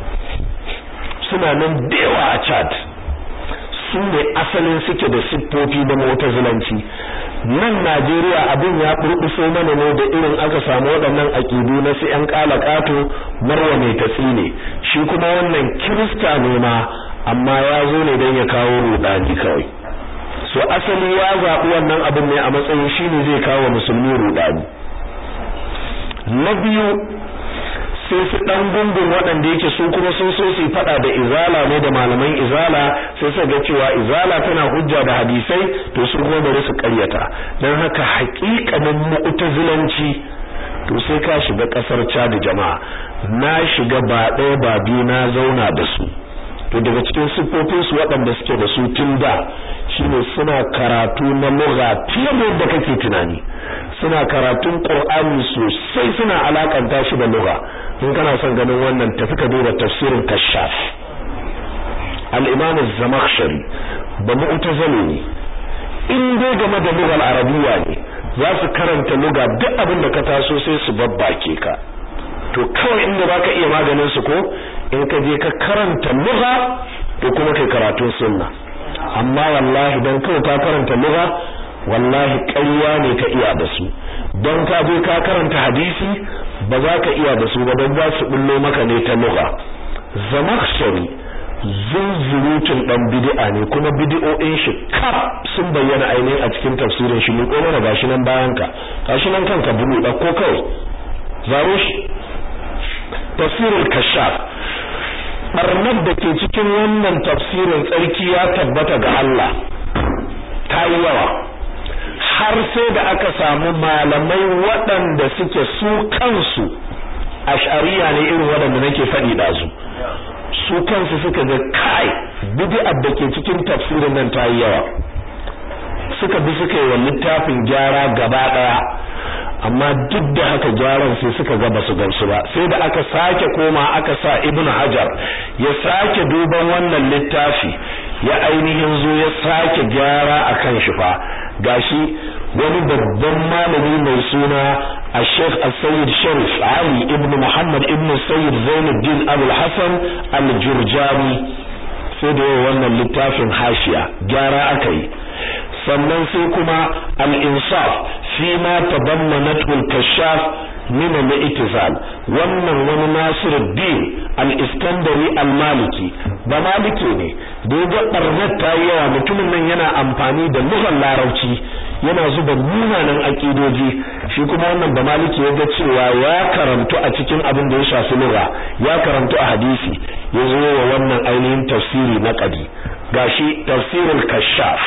Speaker 1: suna nan da yawa a Chad su ne asalin suke da siffofi da mu'tazilanci nan Najeriya abin ya burbuso mana ne da irin aka samu waɗannan aƙidu na su ƴan ƙato marwa mai tatsine shi kuma wannan kirista ne ma amma ya zo ne don ya kawo rudani kawai so asali ya zaɓi wannan abin ne a matsayin shi ne zai kawo musulmi rudani na biyu sai su dan gungun waɗanda yake su kuma sun so su fada da izala ne da malaman izala sai su ga cewa izala tana hujja da hadisai to su kuma bari su ƙaryata dan haka haƙiƙanin mu'tazilanci to sai ka shiga ƙasar Chad jama'a na shiga ba ɗaya ba biyu na zauna da su to daga cikin siffofin su waɗanda suke da su tun da shine suna karatu na lugha fiye da yadda kake tunani suna karatun Qur'ani sosai suna alakanta shi da lugha in kana son ganin wannan tafi ka duba tafsirin Kashaf al-Imam az-Zamakhshari ba mu'tazili ne in dai game da lugar arabiya ne za su karanta lugha duk abin da ka taso sai su babbake ka to kawai inda baka iya maganin su ko in ka je ka karanta lugha to kuma kai karatun sunna amma wallahi dan kawai ka karanta lugha wallahi ƙarya ne ka iya da su don ka je ka karanta hadisi ba za ka iya da su ba don za su bullo maka ne ta lugha zamakhshari zunzurutun dan bid'a ne kuma bid'o'in shi kaf sun bayyana ainihin a cikin tafsirin shi ne ko mana gashi nan bayan ka gashi nan kanka bulu da ko kai zaro shi tafsirul kashaf barnar da ke cikin wannan tafsirin tsarki ya tabbata ga Allah ta yi yawa har sai da aka samu malamai waɗanda suke su kansu ash'ariya ne irin waɗanda nake faɗi da su su kansu suka ga kai bid'ar da ke cikin tafsirin nan ta yi yawa suka bi suka yi wa littafin gyara gaba ɗaya amma duk da haka gyaran sai suka ga basu gamsu ba sai da aka sake koma aka sa ibn hajar ya sake duban wannan littafi ya ainihin zo ya sake gyara akan shi fa gashi wani babban malami mai suna الشيخ السيد شريف علي ابن محمد ابن السيد زين الدين أبو الحسن الجرجاني sai da wannan littafin hashiya gyara aka yi sannan sai kuma al-insaf fi ma tadammanatu al-kashaf min al-i'tizal wannan wani Nasiruddin al-Iskandari al-Maliki ba maliki ne da ya barnat ta yawa mutumin nan yana amfani da lugar larabci yana zuba munanan akidoji shi kuma wannan ba maliki ya ga cewa ya karantu a cikin abin da ya shafi lugha ya karantu a hadisi ya zo wa wannan ainihin tafsiri na qadi gashi tafsirul kashaf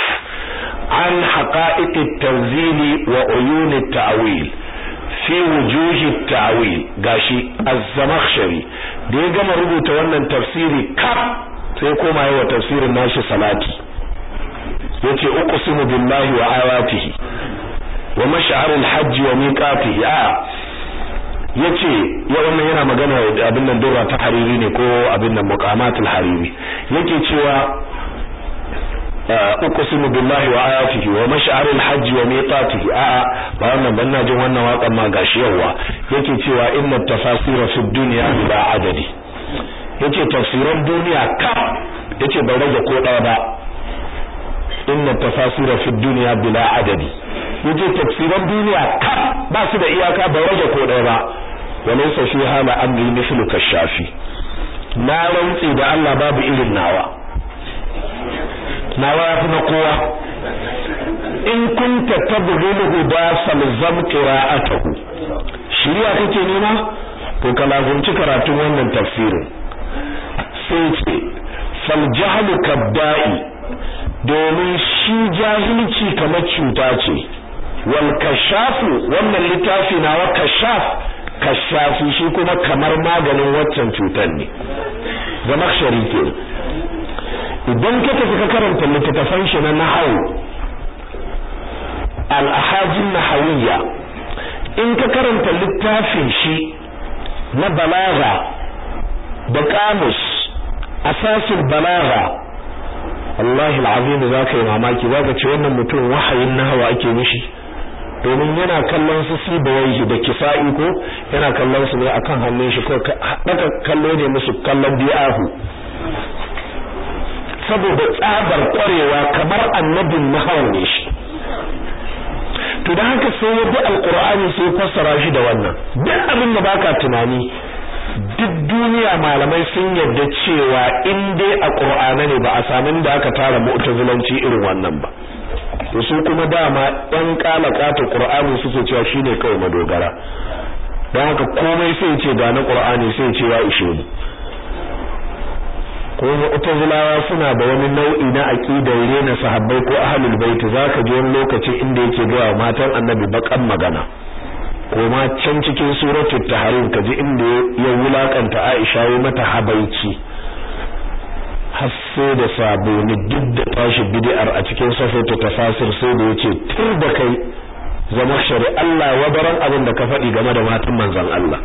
Speaker 1: an haqa'iq at-tanzil wa uyun at-ta'wil fi wujuh at-ta'wil gashi az-zamakhshari da ya gama rubuta wannan tafsiri kaf sai koma yawa tafsirin nashi salati yace uqsimu billahi wa ayatihi wa mash'aril hajj wa miqatihi a yace ya wannan yana magana da abin nan dora ta hariri ne ko abin nan muqamatul hariri yake cewa uqsimu billahi wa ayatihi wa mash'aril hajj wa miqatihi a ba wannan ban jin wannan waƙan ma gashi yawa yake cewa inna tafasira fi dunya bila adadi yace tafsiran duniya ka yace bai rage ko ɗaya ba inna tafasira fi dunya bila adadi yace tafsiran duniya ka ba su da iyaka bai rage ko ɗaya ba walaysa fi hala amri mithlu kashafi na rantsi da Allah babu irin nawa nawa yafi na kowa in kunta tabghulu huda falzam qira'atuhu shiriya kake nema to ka lazumci karatun wannan tafsirin sai ce fal jahlu kabda'i domin shi jahilci kamar cuta ce wal kashafu wannan littafi nawa kashaf kashafi shi kuma kamar maganin waccan cutar ne zama ke idan ka tafi ka karanta littattafan shi na nahawu al-ahajin nahawiyya in ka karanta littafin shi na balaga da kamus asasin balaga wallahi alazim zaka yi mamaki zaka ce wannan mutum wahayin nahawa ake mishi domin yana kallon su sibawaihi da kisa'i ko yana kallon su ne akan hannun shi ko daga kallo ne musu kallon bi'ahu saboda tsabar kwarewa kamar annabin nahawa ne shi to da haka sai ya bi alqur'ani sai fassara shi da wannan duk abin da baka tunani duk duniya malamai sun yarda cewa in dai a qur'ana ne ba a samu da aka tara mu'tazilanci irin wannan ba to su kuma dama ɗan kalakata qur'ani suke cewa shine kawai madogara don haka komai sai ce ga na qur'ani sai ce ya ishe mu ko mu'tazilawa suna da wani nau'i na aqidar rena sahabbai ko ahlul bait zaka ji wani lokaci inda yake ga matan annabi bakan magana ko ma can cikin suratul tahrim kaji inda ya wulakanta Aisha ya mata habaici har sai da saboni duk da tashi bid'ar a cikin safatu tafasir sai da yace tur da kai zama shari Allah wadaran abin da ka faɗi game da matan manzon Allah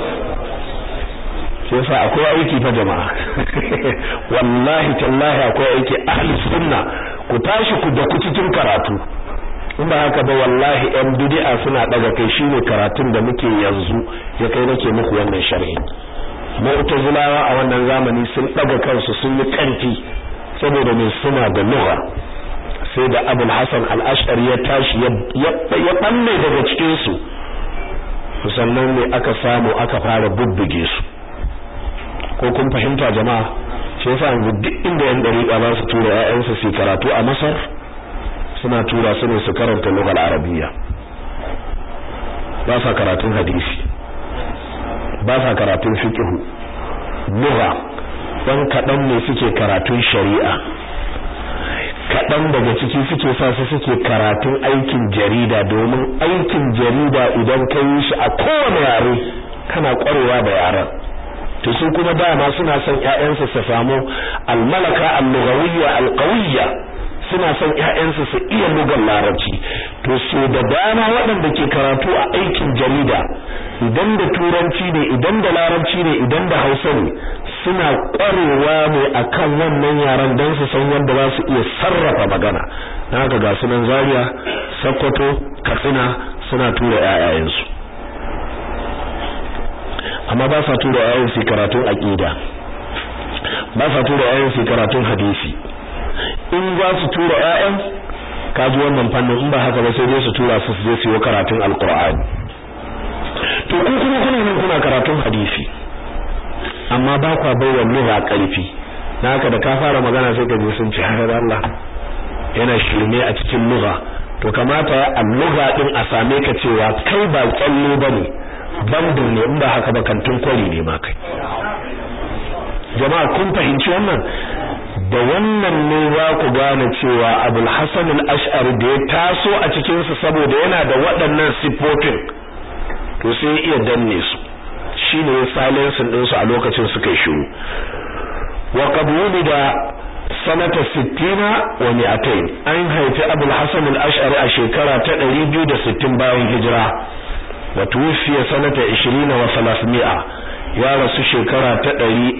Speaker 1: sai sa akwai aiki fa jama'a wallahi tallahi akwai aiki ahli sunna ku tashi ku da ku cikin karatu in ba haka ba wallahi yan bid'a suna daga kai shine karatun da muke yanzu ya kai nake muku wannan sharhi mu'tazilawa a wannan zamani sun daga kansu sun yi kanti saboda mai suna da lugha sai da Abul Hasan al-Ash'ari ya tashi ya ya balle daga cikin su sannan ne aka samu aka fara bubbuge su ko kun fahimta jama'a shi yasa yanzu duk inda yan dariƙa za su tura ƴaƴansu su karatu a Masar suna tura su ne su karanta lugal arabiyya ba sa karatun hadisi ba sa karatun fiqh lugha dan kadan ne suke karatun shari'a kadan daga ciki suke sa su suke karatun aikin jarida domin aikin jarida idan ka yi shi a kowane yare kana kwarewa da yaran to su kuma dama suna son ƴaƴansu su samu al-malaka al-lughawiyya al-qawiyya suna son ƴaƴansu su iya lugar larabci to so da dama waɗanda ke karatu a aikin jarida idan da turanci ne idan da larabci ne idan da hausa ne suna ƙwarewa ne akan wannan yaran don su san yadda za su iya sarrafa magana na haka ga sunan zaria sokoto katsina suna tura ƴaƴayensu amma ba sa tura ƴaƴan su karatun aqida ba sa tura ƴaƴan su karatun hadisi in za su tura ƴaƴan kaji wannan fannin in ba haka ba sai dai su tura su je su yi karatun alqur'ani to ku kuma kuna nan kuna karatun hadisi amma ba kwa baiwa lugha karfi na haka da ka fara magana sai ka je sun ci har Allah yana shirme a cikin lugha to kamata a lugha din a same ka cewa kai ba tsallo bane bandin ne in ba haka ba kantin kwari ne ma kai jama'a kun fahimci wannan da wannan ne za ku gane cewa Abul Hasan al-Ash'ari da ya taso a cikin su saboda yana da waɗannan sifofin to sai ya iya danne su shine ya silence din su a lokacin suka shiru wa qad wulida sanata 60 wa 200 an haifi Abul Hasan al-Ash'ari a shekara ta 260 bayan hijira wa tuwfiya sanata 20 wa 300 ya rasu shekara ta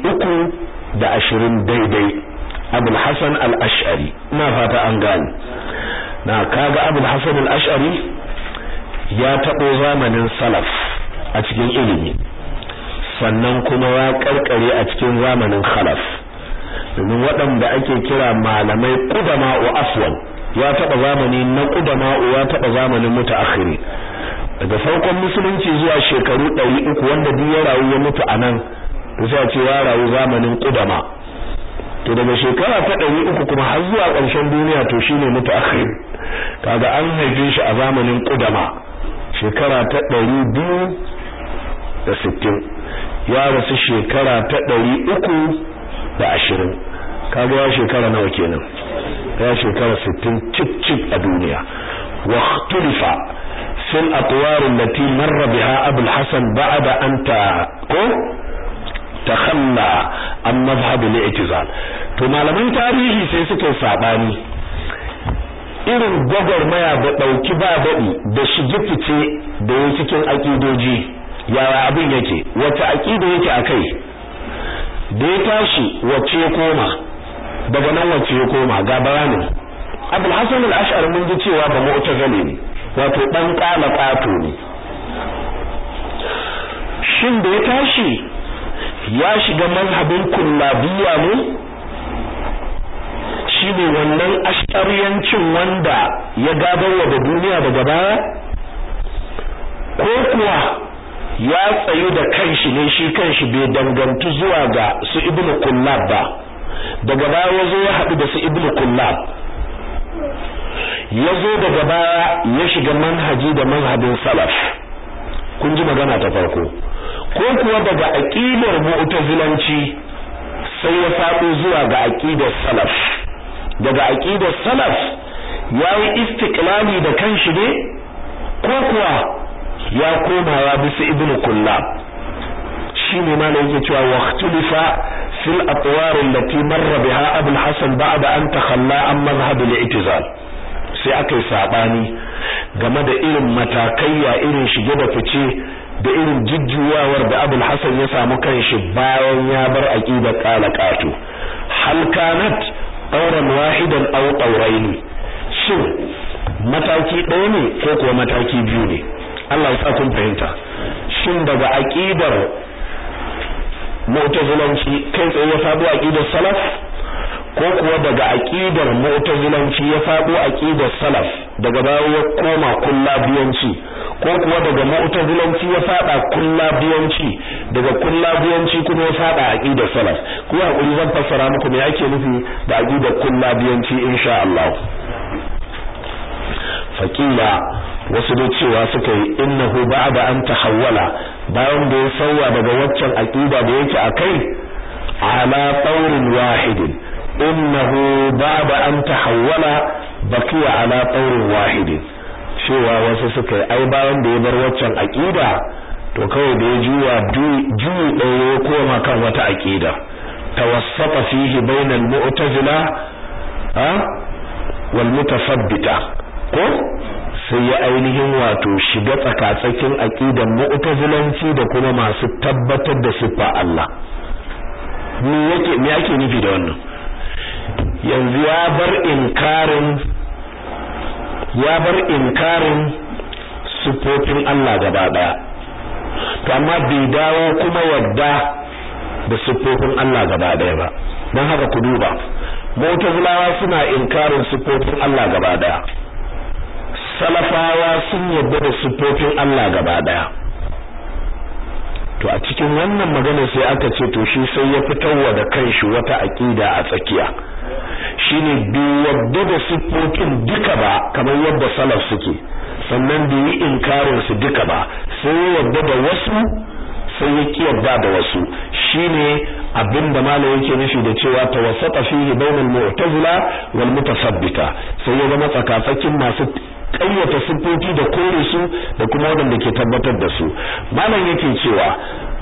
Speaker 1: 320 daidai Abul Hasan al-Ash'ari ina fata an gane na kaga Abul Hasan al-Ash'ari ya tabo zamanin salaf a cikin ilimi sannan kuma ya karkare a cikin zamanin khalaf domin waɗanda ake kira malamai qudama wa afwal ya taba zamani na qudama ya taba zamanin mutaakhiri daga farkon musulunci zuwa shekaru 300 wanda duk ya rayu ya mutu anan to sai a ce ya rayu zamanin qudama to daga shekara ta ɗari uku kuma har zuwa ƙarshen duniya to shine mutu akhir kaga an haife shi a zamanin ƙudama shekara ta ɗari biyu da sittin ya rasu shekara ta ɗari uku da ashirin kaga ya shekara nawa kenan ya shekara sittin cip cip a duniya wa ikhtulifa fil atwar allati marra biha abul hasan ba'da an ta ko takhalla an mazhab al-i'tizal to malaman tarihi sai suka sabani irin gwagwarmaya da ɗauki ba daɗi da shige fice da ya cikin aƙidoji yaya abin yake wata aƙida yake a kai da ya tashi wacce ya koma daga nan wacce ya koma ga bayanin abul hasan al-ash'ar mun ji cewa ba mu'tazili ne wato dan kala kato ne shin da ya tashi ya shiga mazhabin kullabiyya ne shine wannan ashariyancin wanda ya gadarwa da duniya daga baya ko kuwa ya tsayu da kanshi ne shi kanshi bai dangantu zuwa ga su ibnu kullab ba daga baya ya zo ya haɗu da su ibnu kullab ya zo daga baya ya shiga manhaji da manhajin salaf kun ji magana ta farko ko kuwa daga aqidar mu'tazilanci sai ya faɗo zuwa ga aqidar salaf daga aqidar salaf yayi istiqlali da kanshi ne ko kuwa ya koma ya bi su ibnu kullab shine ma ne yake cewa waqtulifa fil atwar allati marra biha abul hasan ba'da an takhalla an madhhab al-i'tizal sai aka yi sabani game da irin matakaiya irin shige da fice da irin jujjuwawar da abul hasan ya samu kanshi bayan ya bar aqidar qala qatu hal kanat auren wahidan aw qawrayn shin mataki ɗaya ne ko kuwa mataki biyu ne Allah ya sa kun fahimta shin daga aqidar mu'tazilanci kai tsaye ya faɗo aqidar salaf ko kuwa daga aqidar mu'tazilanci ya faɗo aqidar salaf daga baya ya koma kullabiyanci ko kuwa daga mu'tazilanci ya faɗa kullabiyanci daga kullabiyanci kuma ya faɗa aqidar salaf ku hakuri zan fassara muku me ake nufi da aqidar kullabiyanci insha Allah faqila wasu da cewa suka yi innahu ba'da an tahawwala bayan da ya sauya daga waccan aqida da yake akai ala taurin wahidin innahu ba'da an tahawwala baqiya ala taurin wahidin cewa wasu suka yi ai bayan da ya bar waccan aqida to kawai da ya juwa juyi ɗaya ya koma kan wata aqida tawassata fihi bainal mu'tazila ha wal mutasabbita ko sai ya ainihin wato shiga tsakatsakin aqidan mu'tazilanci da kuma masu tabbatar da siffa Allah me yake me yake nufi da wannan yanzu ya bar inkarin ya bar inkarin sifofin Allah gaba daya to amma bai dawo kuma yadda da siffofin Allah gaba daya ba dan haka ku duba mu'tazilawa suna inkarin siffofin Allah gaba daya salafawa sun yarda da siffofin Allah gaba daya to a cikin wannan magana sai aka ce to shi sai ya fitarwa da kanshi wata aqida a tsakiya shine bai yarda da siffofin duka ba kamar yadda salaf suke sannan bai yi inkarin su duka ba sai ya yarda da wasu sai ya ki yarda da wasu shine abinda malam yake nufi da cewa tawassata fihi bainal mu'tazila wal mutasabbita sai ya zama tsakatsakin masu ƙayyata siffofi da kore su da kuma waɗanda ke tabbatar da su malam yake cewa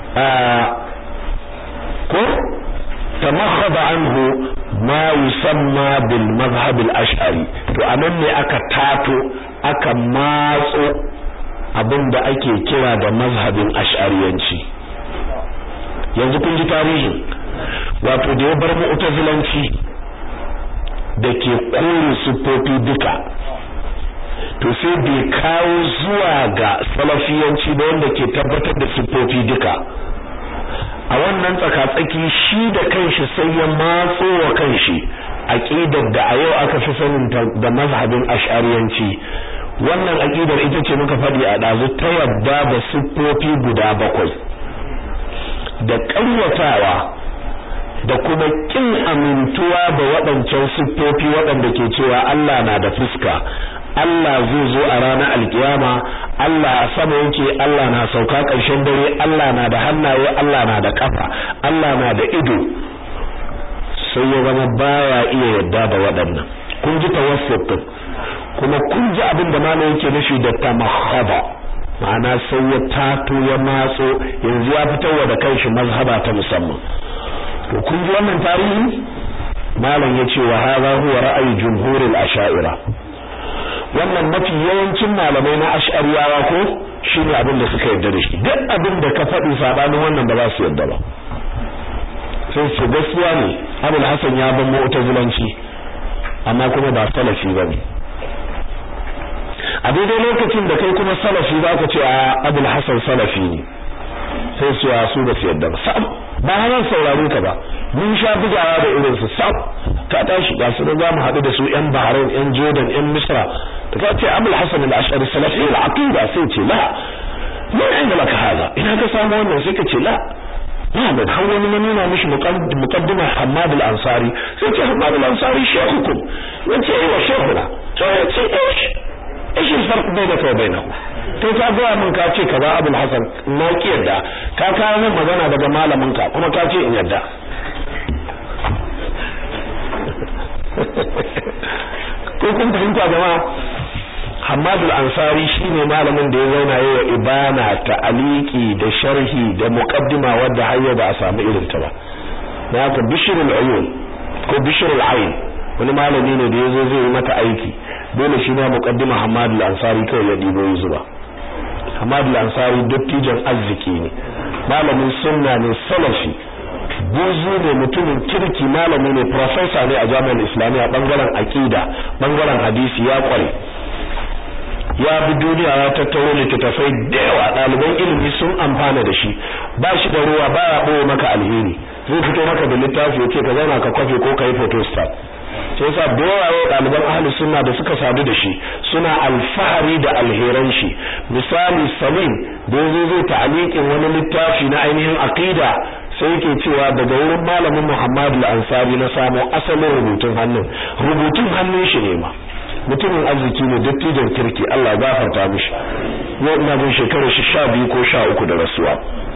Speaker 1: ko tamakhada anhu ma yusamma bil mazhab al ash'ari to anan ne aka tato aka matso abinda ake kira da mazhabin ash'ariyanci yanzu kun ji tarihin wato da ya bar mu'tazilanci da ke kore siffofi duka to sai bai kawo zuwa ga salafiyanci ba wanda ke tabbatar da siffofi duka a wannan tsakatsaki shi da kanshi sai ya matso wa kanshi aqidar da a yau aka fi sanin da mazhabin ash'ariyanci wannan aqidar ita ce muka faɗi a ɗazu ta yadda da siffofi guda bakwai da ƙaryatawa da kuma kin amintuwa da waɗancan siffofi waɗanda ke cewa Allah na da fuska Allah zai zo a ranar alkiyama Allah a sama yake Allah na sauka ƙarshen dare Allah na da hannaye Allah na da kafa Allah na da ido sai ya zama baya iya yadda da waɗannan kun ji tawassut kuma kun ji abin da malam yake nufi da tamahhaba ma'ana sai ya tato ya matso yanzu ya fitarwa da kanshi mazhaba ta musamman to kun ji wannan tarihi malam yace wa hadha huwa ra'ayi jumhuril asha'ira wannan mafi yawancin malamai na ash'ariyawa ko shine abin da suka yarda da shi duk abin da ka faɗi sabanin wannan ba za su yarda ba sai su gaskiya ne Abul Hasan ya ban mu'tazilanci amma kuma ba salafi bane a daidai lokacin da kai kuma salafi za ka ce a Abul Hasan salafi ne sai su ya su ba su yarda ba ba hanyar saurare ka ba mun sha bugawa da irin su sab ka tashi ga su za mu haɗu da su yan Bahrain yan Jordan yan Misra da ka ce Abul Hasan al-Ash'ari salafi al-aqida sai ce la mun inda laka hada ina ka samu wannan sai ka ce la Muhammad har wani na nuna mishi muqaddima Hammad al-Ansari sai ce Hammad al-Ansari shekukum yace wa shehuna sai ya ce ish ish al-farq bainaka wa bainahu kai ka ga mun ka ce kaza Abul Hasan na ki yadda ka kawo min magana daga malamin ka kuma ka ce in yadda ko kun fahimta jama'a Hamad al-Ansari shine malamin da ya zauna yayin ibana ta aliki da sharhi da muqaddima wadda har ba a samu irin ta ba da haka Bishr al-Uyun ko Bishr al-Ayn wani malami ne da yazo zai yi mata aiki dole shi ma muqaddima Hamad al-Ansari kai ya dibo ya zuba Hamad al-Ansari dattijan arziki ne malamin sunna ne salafi buzu ne mutumin kirki malami ne professor ne a jami'ar islamiyya bangaren aqida bangaren hadisi ya kware ya bi duniya ya tattaro littattafai da yawa ɗaliban ilimi sun amfana da shi ba shi da ruwa ba ya ɓoye maka alheri zai fito maka da littafi ya ce ka zauna ka kwafe ko ka yi photostat sai yasa da yawa ɗaliban ahlus sunna da suka sadu da shi suna alfahari da alheran shi misali salim da yazo zai ta'liqin wani littafi na ainihin aqida sai yake cewa daga wurin malamin Muhammad al-Ansari na samo asalin rubutun hannun rubutun hannun shi ne ma mutumin arziki ne dattijan kirki Allah ya gafarta mishi yau ina jin shekarar shi 12 ko 13 da rasuwa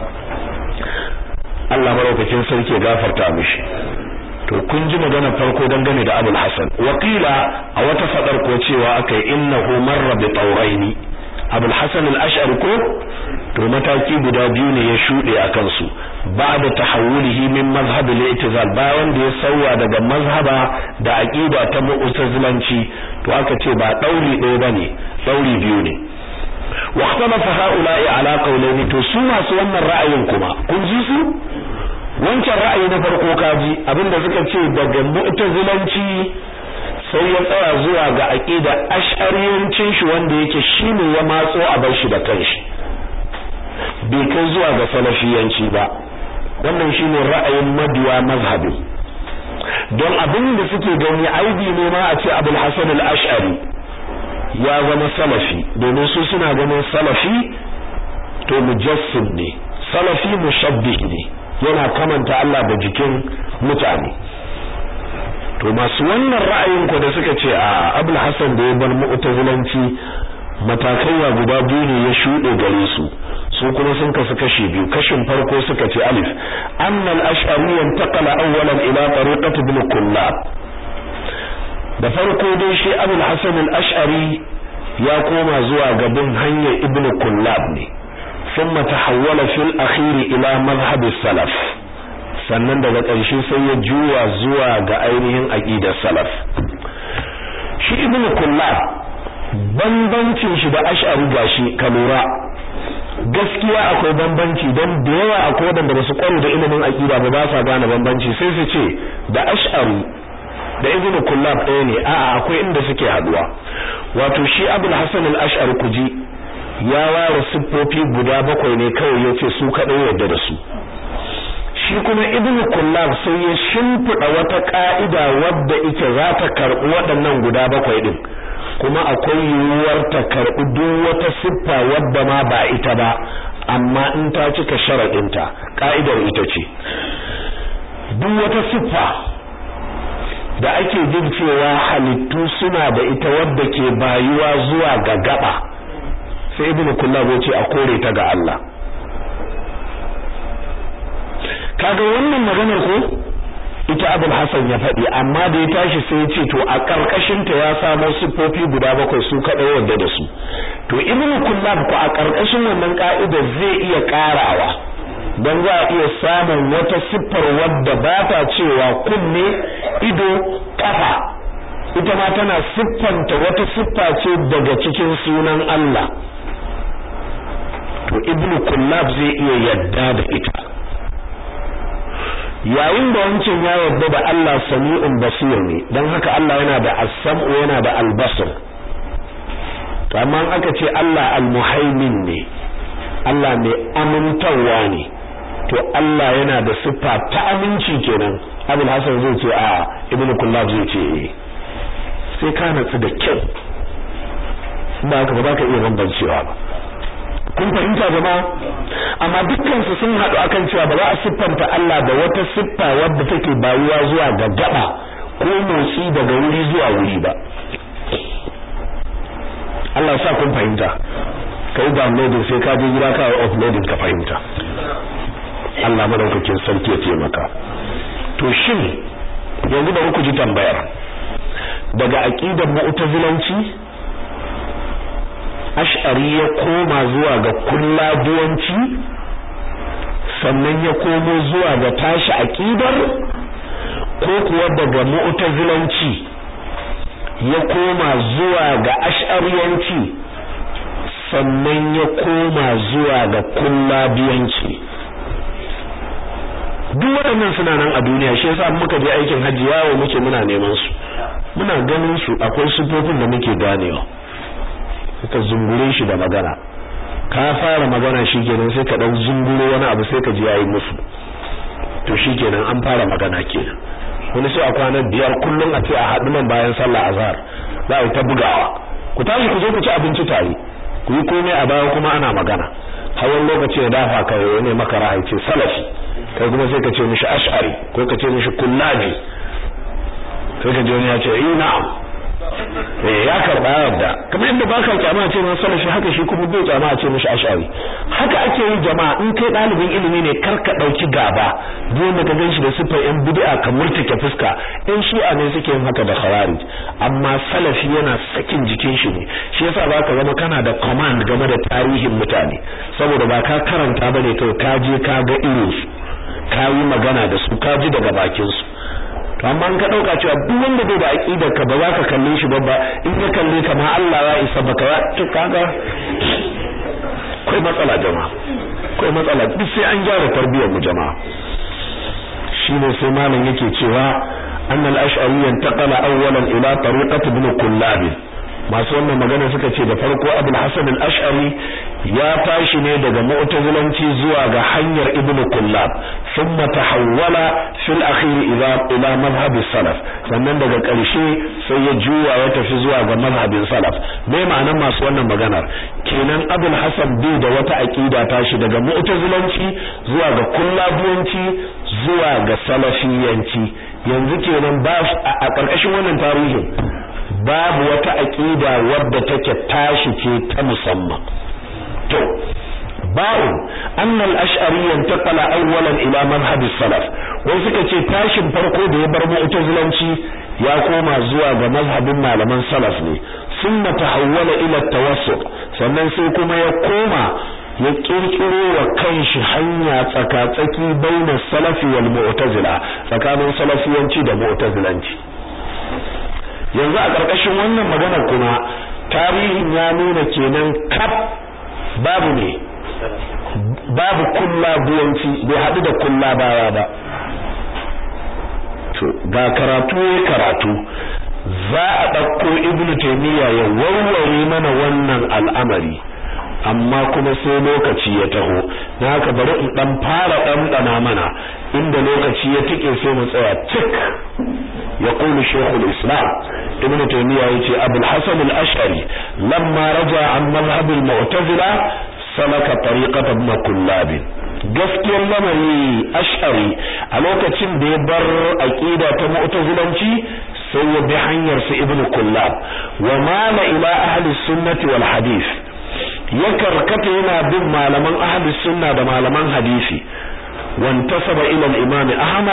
Speaker 1: Allah maraukakin sarki ya gafarta mishi to kun ji magana farko dangane da Abul Hasan wakila a wata fadar ko cewa akai innahu marra bi tawraini Abul Hasan al-Ash'ari ko to mataki guda biyu ne ya shude a kansu ba'da tahawulihi min mazhab al-i'tizal bayan da ya sauya daga mazhaba da aqida ta mu'tazilanci to aka ce ba dauri ɗaya bane dauri biyu ne wa ikhtalafa ha'ula'i ala qawlaini to su masu wannan ra'ayin kuma kun ji su wancan ra'ayi na farko kaji abinda suka ce daga mu'tazilanci sai ya tsaya zuwa ga aqida ash'ariyancin shi wanda yake shine ya matso a bar shi da kanshi bai kai zuwa ga salafiyanci ba wannan shine ra'ayin mabiya mazhabi don abin da suke gani aibi ne ma a ce Abul Hasan al-Ash'ari ya zama salafi domin su suna ganin salafi to mujassim ne salafi mushabbih ne yana kamanta Allah da jikin mutane to masu wannan ra'ayin ko da suka ce a Abul Hasan da ya bar mu'tazilanci matakai ya guda biyu ne ya shuɗe gare su su kuma sun kasu kashi biyu kashin farko suka ce alif annal ash'ari yantaqala awwalan ila tariqati ibn kullab da farko dai shi abul hasan al-ash'ari ya koma zuwa gaban hanyar ibn kullab ne thumma tahawwala fil akhir ila madhhab salaf sannan daga ƙarshe sai ya juya zuwa ga ainihin aqidar salaf shi ibn kullab bambancin shi da ash'ari gashi ka lura gaskiya akwai bambanci don da yawa akwai wadanda ba su kware da ilimin aqida ba ba sa gane bambanci sai su ce da ash'ari da ibnu kullab ɗaya ne a'a akwai inda suke haduwa wato shi abul hasan al-ash'ari kuji ya ware siffofi guda bakwai ne kawai yace su kadai yadda da su shi kuma ibnu kullab sai ya shimfida wata ka'ida wadda ita za ta karbi waɗannan guda bakwai din kuma akwai yiwuwar ta karɓi duk wata siffa wadda ma ba ita ba amma in ta cika sharaɗinta ka'idar ita ce duk wata siffa da ake jin cewa halittu suna da ita wadda ke bayuwa zuwa ga gaba sai ibn kullab ya ce a kore ta ga Allah kaga wannan maganar ko ita abul hasan ya faɗi amma da ya tashi sai ya ce to a karkashin ta ya samo siffofi guda bakwai su kaɗai wanda da su to ibnu kullab ko a karkashin wannan ka'ida zai iya karawa don za a iya samun wata siffar wadda ba ta cewa kunne ido kafa ita ma tana siffanta wata siffa ce daga cikin sunan Allah to ibnu kullab zai iya yadda da ita yayin da wancan ya yarda da Allah sami'un basir ne dan haka Allah yana da as-sam'u yana da al-basr to amma aka ce Allah al-muhaimin ne Allah mai amintawa ne to Allah yana da siffa ta aminci kenan Abul Hasan zai ce a Ibn Kullab zai ce eh sai ka natsu da kyau ba haka ba za ka iya bambancewa ba kun fahimta jama'a amma dukkan su sun haɗu akan cewa ba za a siffanta Allah da wata siffa wadda take bayuwa zuwa ga gaba ko motsi daga wuri zuwa wuri ba Allah sa kun fahimta kai downloading sai ka je gida ka yi uploading ka fahimta Allah madaukakin sarki ya taimaka to shin yanzu da ku ji tambayar daga aqidar mu'tazilanci ash'ari ya koma zuwa ga kulladuwanci sannan ya komo zuwa ga tashi aqidar ko kuwa daga mu'tazilanci ya koma zuwa ga ash'ariyanci sannan ya koma zuwa ga kullabiyanci duk waɗannan suna nan a duniya shi yasa muka je aikin hajji yawo muke muna neman su muna ganin su akwai sufofin da muke ganewa ka zungure shi da magana ka fara magana shikenan sai ka dan zunguro wani abu sai ka ji yayi musu to shikenan an fara magana kenan wani sai a kwana biyar kullum a ce a haɗu nan bayan sallah azhar za a yi ta bugawa ku tashi ku zo ku ci abinci tare ku yi komai a baya kuma ana magana hawan lokaci ya dafa ka ne maka ra'ayi ce salafi kai kuma sai ka ce mishi ash'ari ko ka ce mishi kullabi sai ka ji wani ya ce eh na'am eh ya karba yadda kamar yadda ba ka kyama ce man salafi haka shi kuma bai kyama a ce mishi ash'ari haka ake yi jama'a in kai dalibin ilimi ne kar ka dauki gaba duk wanda ka ganshi da sifar yan bid'a ka murtake fuska in shi'a ne suke yin haka da khawarij amma salafi yana sakin jikin shi ne shi yasa zaka zama kana da command game da tarihin mutane saboda ba ka karanta bane kai ka je ka ga irin su ka yi magana da su ka ji daga bakin su to amma in ka dauka cewa duk wanda bai da aqidar ka ba za ka kalle shi ba ba in ka kalle ka ma Allah ya isa baka ya to kaga kai matsala jama'a kai matsala duk sai an gyara tarbiyyar mu jama'a shine sai malam yake cewa anna al-ash'ari yantaqala awwalan ila tariqati ibn kullab masu wannan magana suka ce da farko abul hasan al-ash'ari ya tashi ne daga mu'tazilanci zuwa ga hanyar ibn kullab thumma tahawwala fil akhir ila ila madhhab salaf sannan daga ƙarshe sai ya juya ya tafi zuwa ga madhhabin salaf me ma'anar masu wannan maganar kenan abul hasan bai da wata aqida tashi daga mu'tazilanci zuwa ga kullabiyanci zuwa ga salafiyanci yanzu kenan ba a ƙarƙashin wannan tarihin babu wata aqida wadda take tashi ce ta musamman to ba'u anna al-ash'ari yantaqala awwalan ila madhhab salaf wai suka ce tashin farko da ya bar mu'tazilanci ya koma zuwa ga mazhabin malaman salaf ne summa tahawwala ila at-tawassut sannan sai kuma ya koma ya kirkiro wa kanshi hanya tsakatsaki baina salafi wal mu'tazila tsakanin salafiyanci da mu'tazilanci yanzu a ƙarƙashin wannan magana kuma tarihin ya nuna kenan kaf babu ne babu kulla buwanci bai haɗu da kulla baya ba to ga karatu ya karatu za a ɗauko ibnu taymiya ya warware mana wannan al'amari amma kuma sai lokaci ya taho na haka bari in dan fara ɗanɗana mana inda lokaci ya tike sai mu tsaya tik يقول شيخ الإسلام ابن تيمية يتي أبو الحسن الأشعري لما رجع عن مذهب المعتزلة سلك طريقة ابن كلاب gaskiyar lamari ash'ari a lokacin da ya bar aqida ta mu'tazilanci sai ya bi hanyar su ibn kullab wa mala ila ahli sunnati wal hadith ya karkata yana bin malaman ahli sunna da malaman hadisi wantasaba ila al-imam ahmad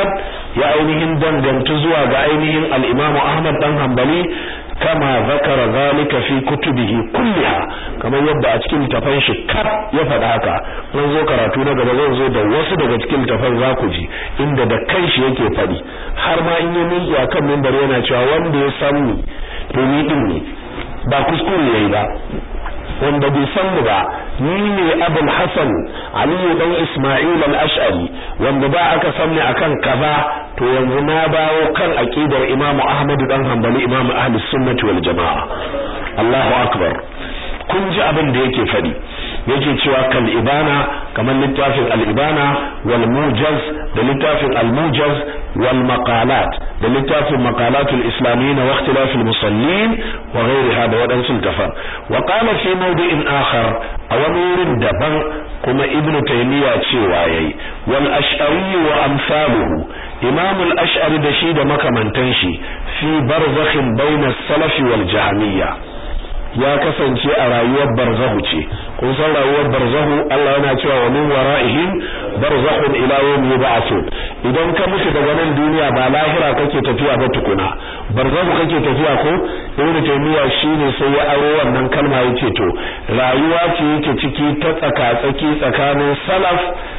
Speaker 1: ya ainihin dangantu zuwa ga ainihin al-Imam Ahmad dan Hanbali kama zakara zalika fi kutubihi kulliha kamar yadda a cikin tafan shi kar ya faɗa haka mun zo karatu na gaba zan zo da wasu daga cikin tafan za ku ji inda da kanshi yake faɗi har ma in yi miƙi akan mimbar yana cewa wanda ya san ni to ni din ne ba kuskure yayi ba wanda bai san mu ba ni ne Abul Hasan Ali dan Isma'il al-Ash'ari wanda ba aka san ni akan kaza to yanzu na dawo kan aqidar Imam Ahmad dan Hanbali Imam Ahlus Sunnah wal Jamaa Allahu akbar kun ji abin da yake fadi yake cewa kal ibana kamar littafin al ibana wal mujaz da littafin al mujaz wal maqalat da littafin maqalat al islamiyyin wa ikhtilaf al musallin wa ghayriha da wadansu tafan wa qala fi mawdi'in akhar a wani wurin daban kuma ibn taymiya cewa yayi wal ash'ari wa amsaluhu imam al ash'ari da shi da makamantan shi fi barzakhin bayna as-salaf wal jahmiyya ya kasance a rayuwar barzahu ce kun san rayuwar barzahu Allah yana cewa wa min wara'ihim barzakhun ila yawm yub'athun idan ka mutu daga nan duniya ba lahira kake tafiya ba tukuna barzahu kake tafiya ko ibn taymiya shine sai ya aro wannan kalma yace to rayuwa ce yake ciki ta tsaka tsaki tsakanin salaf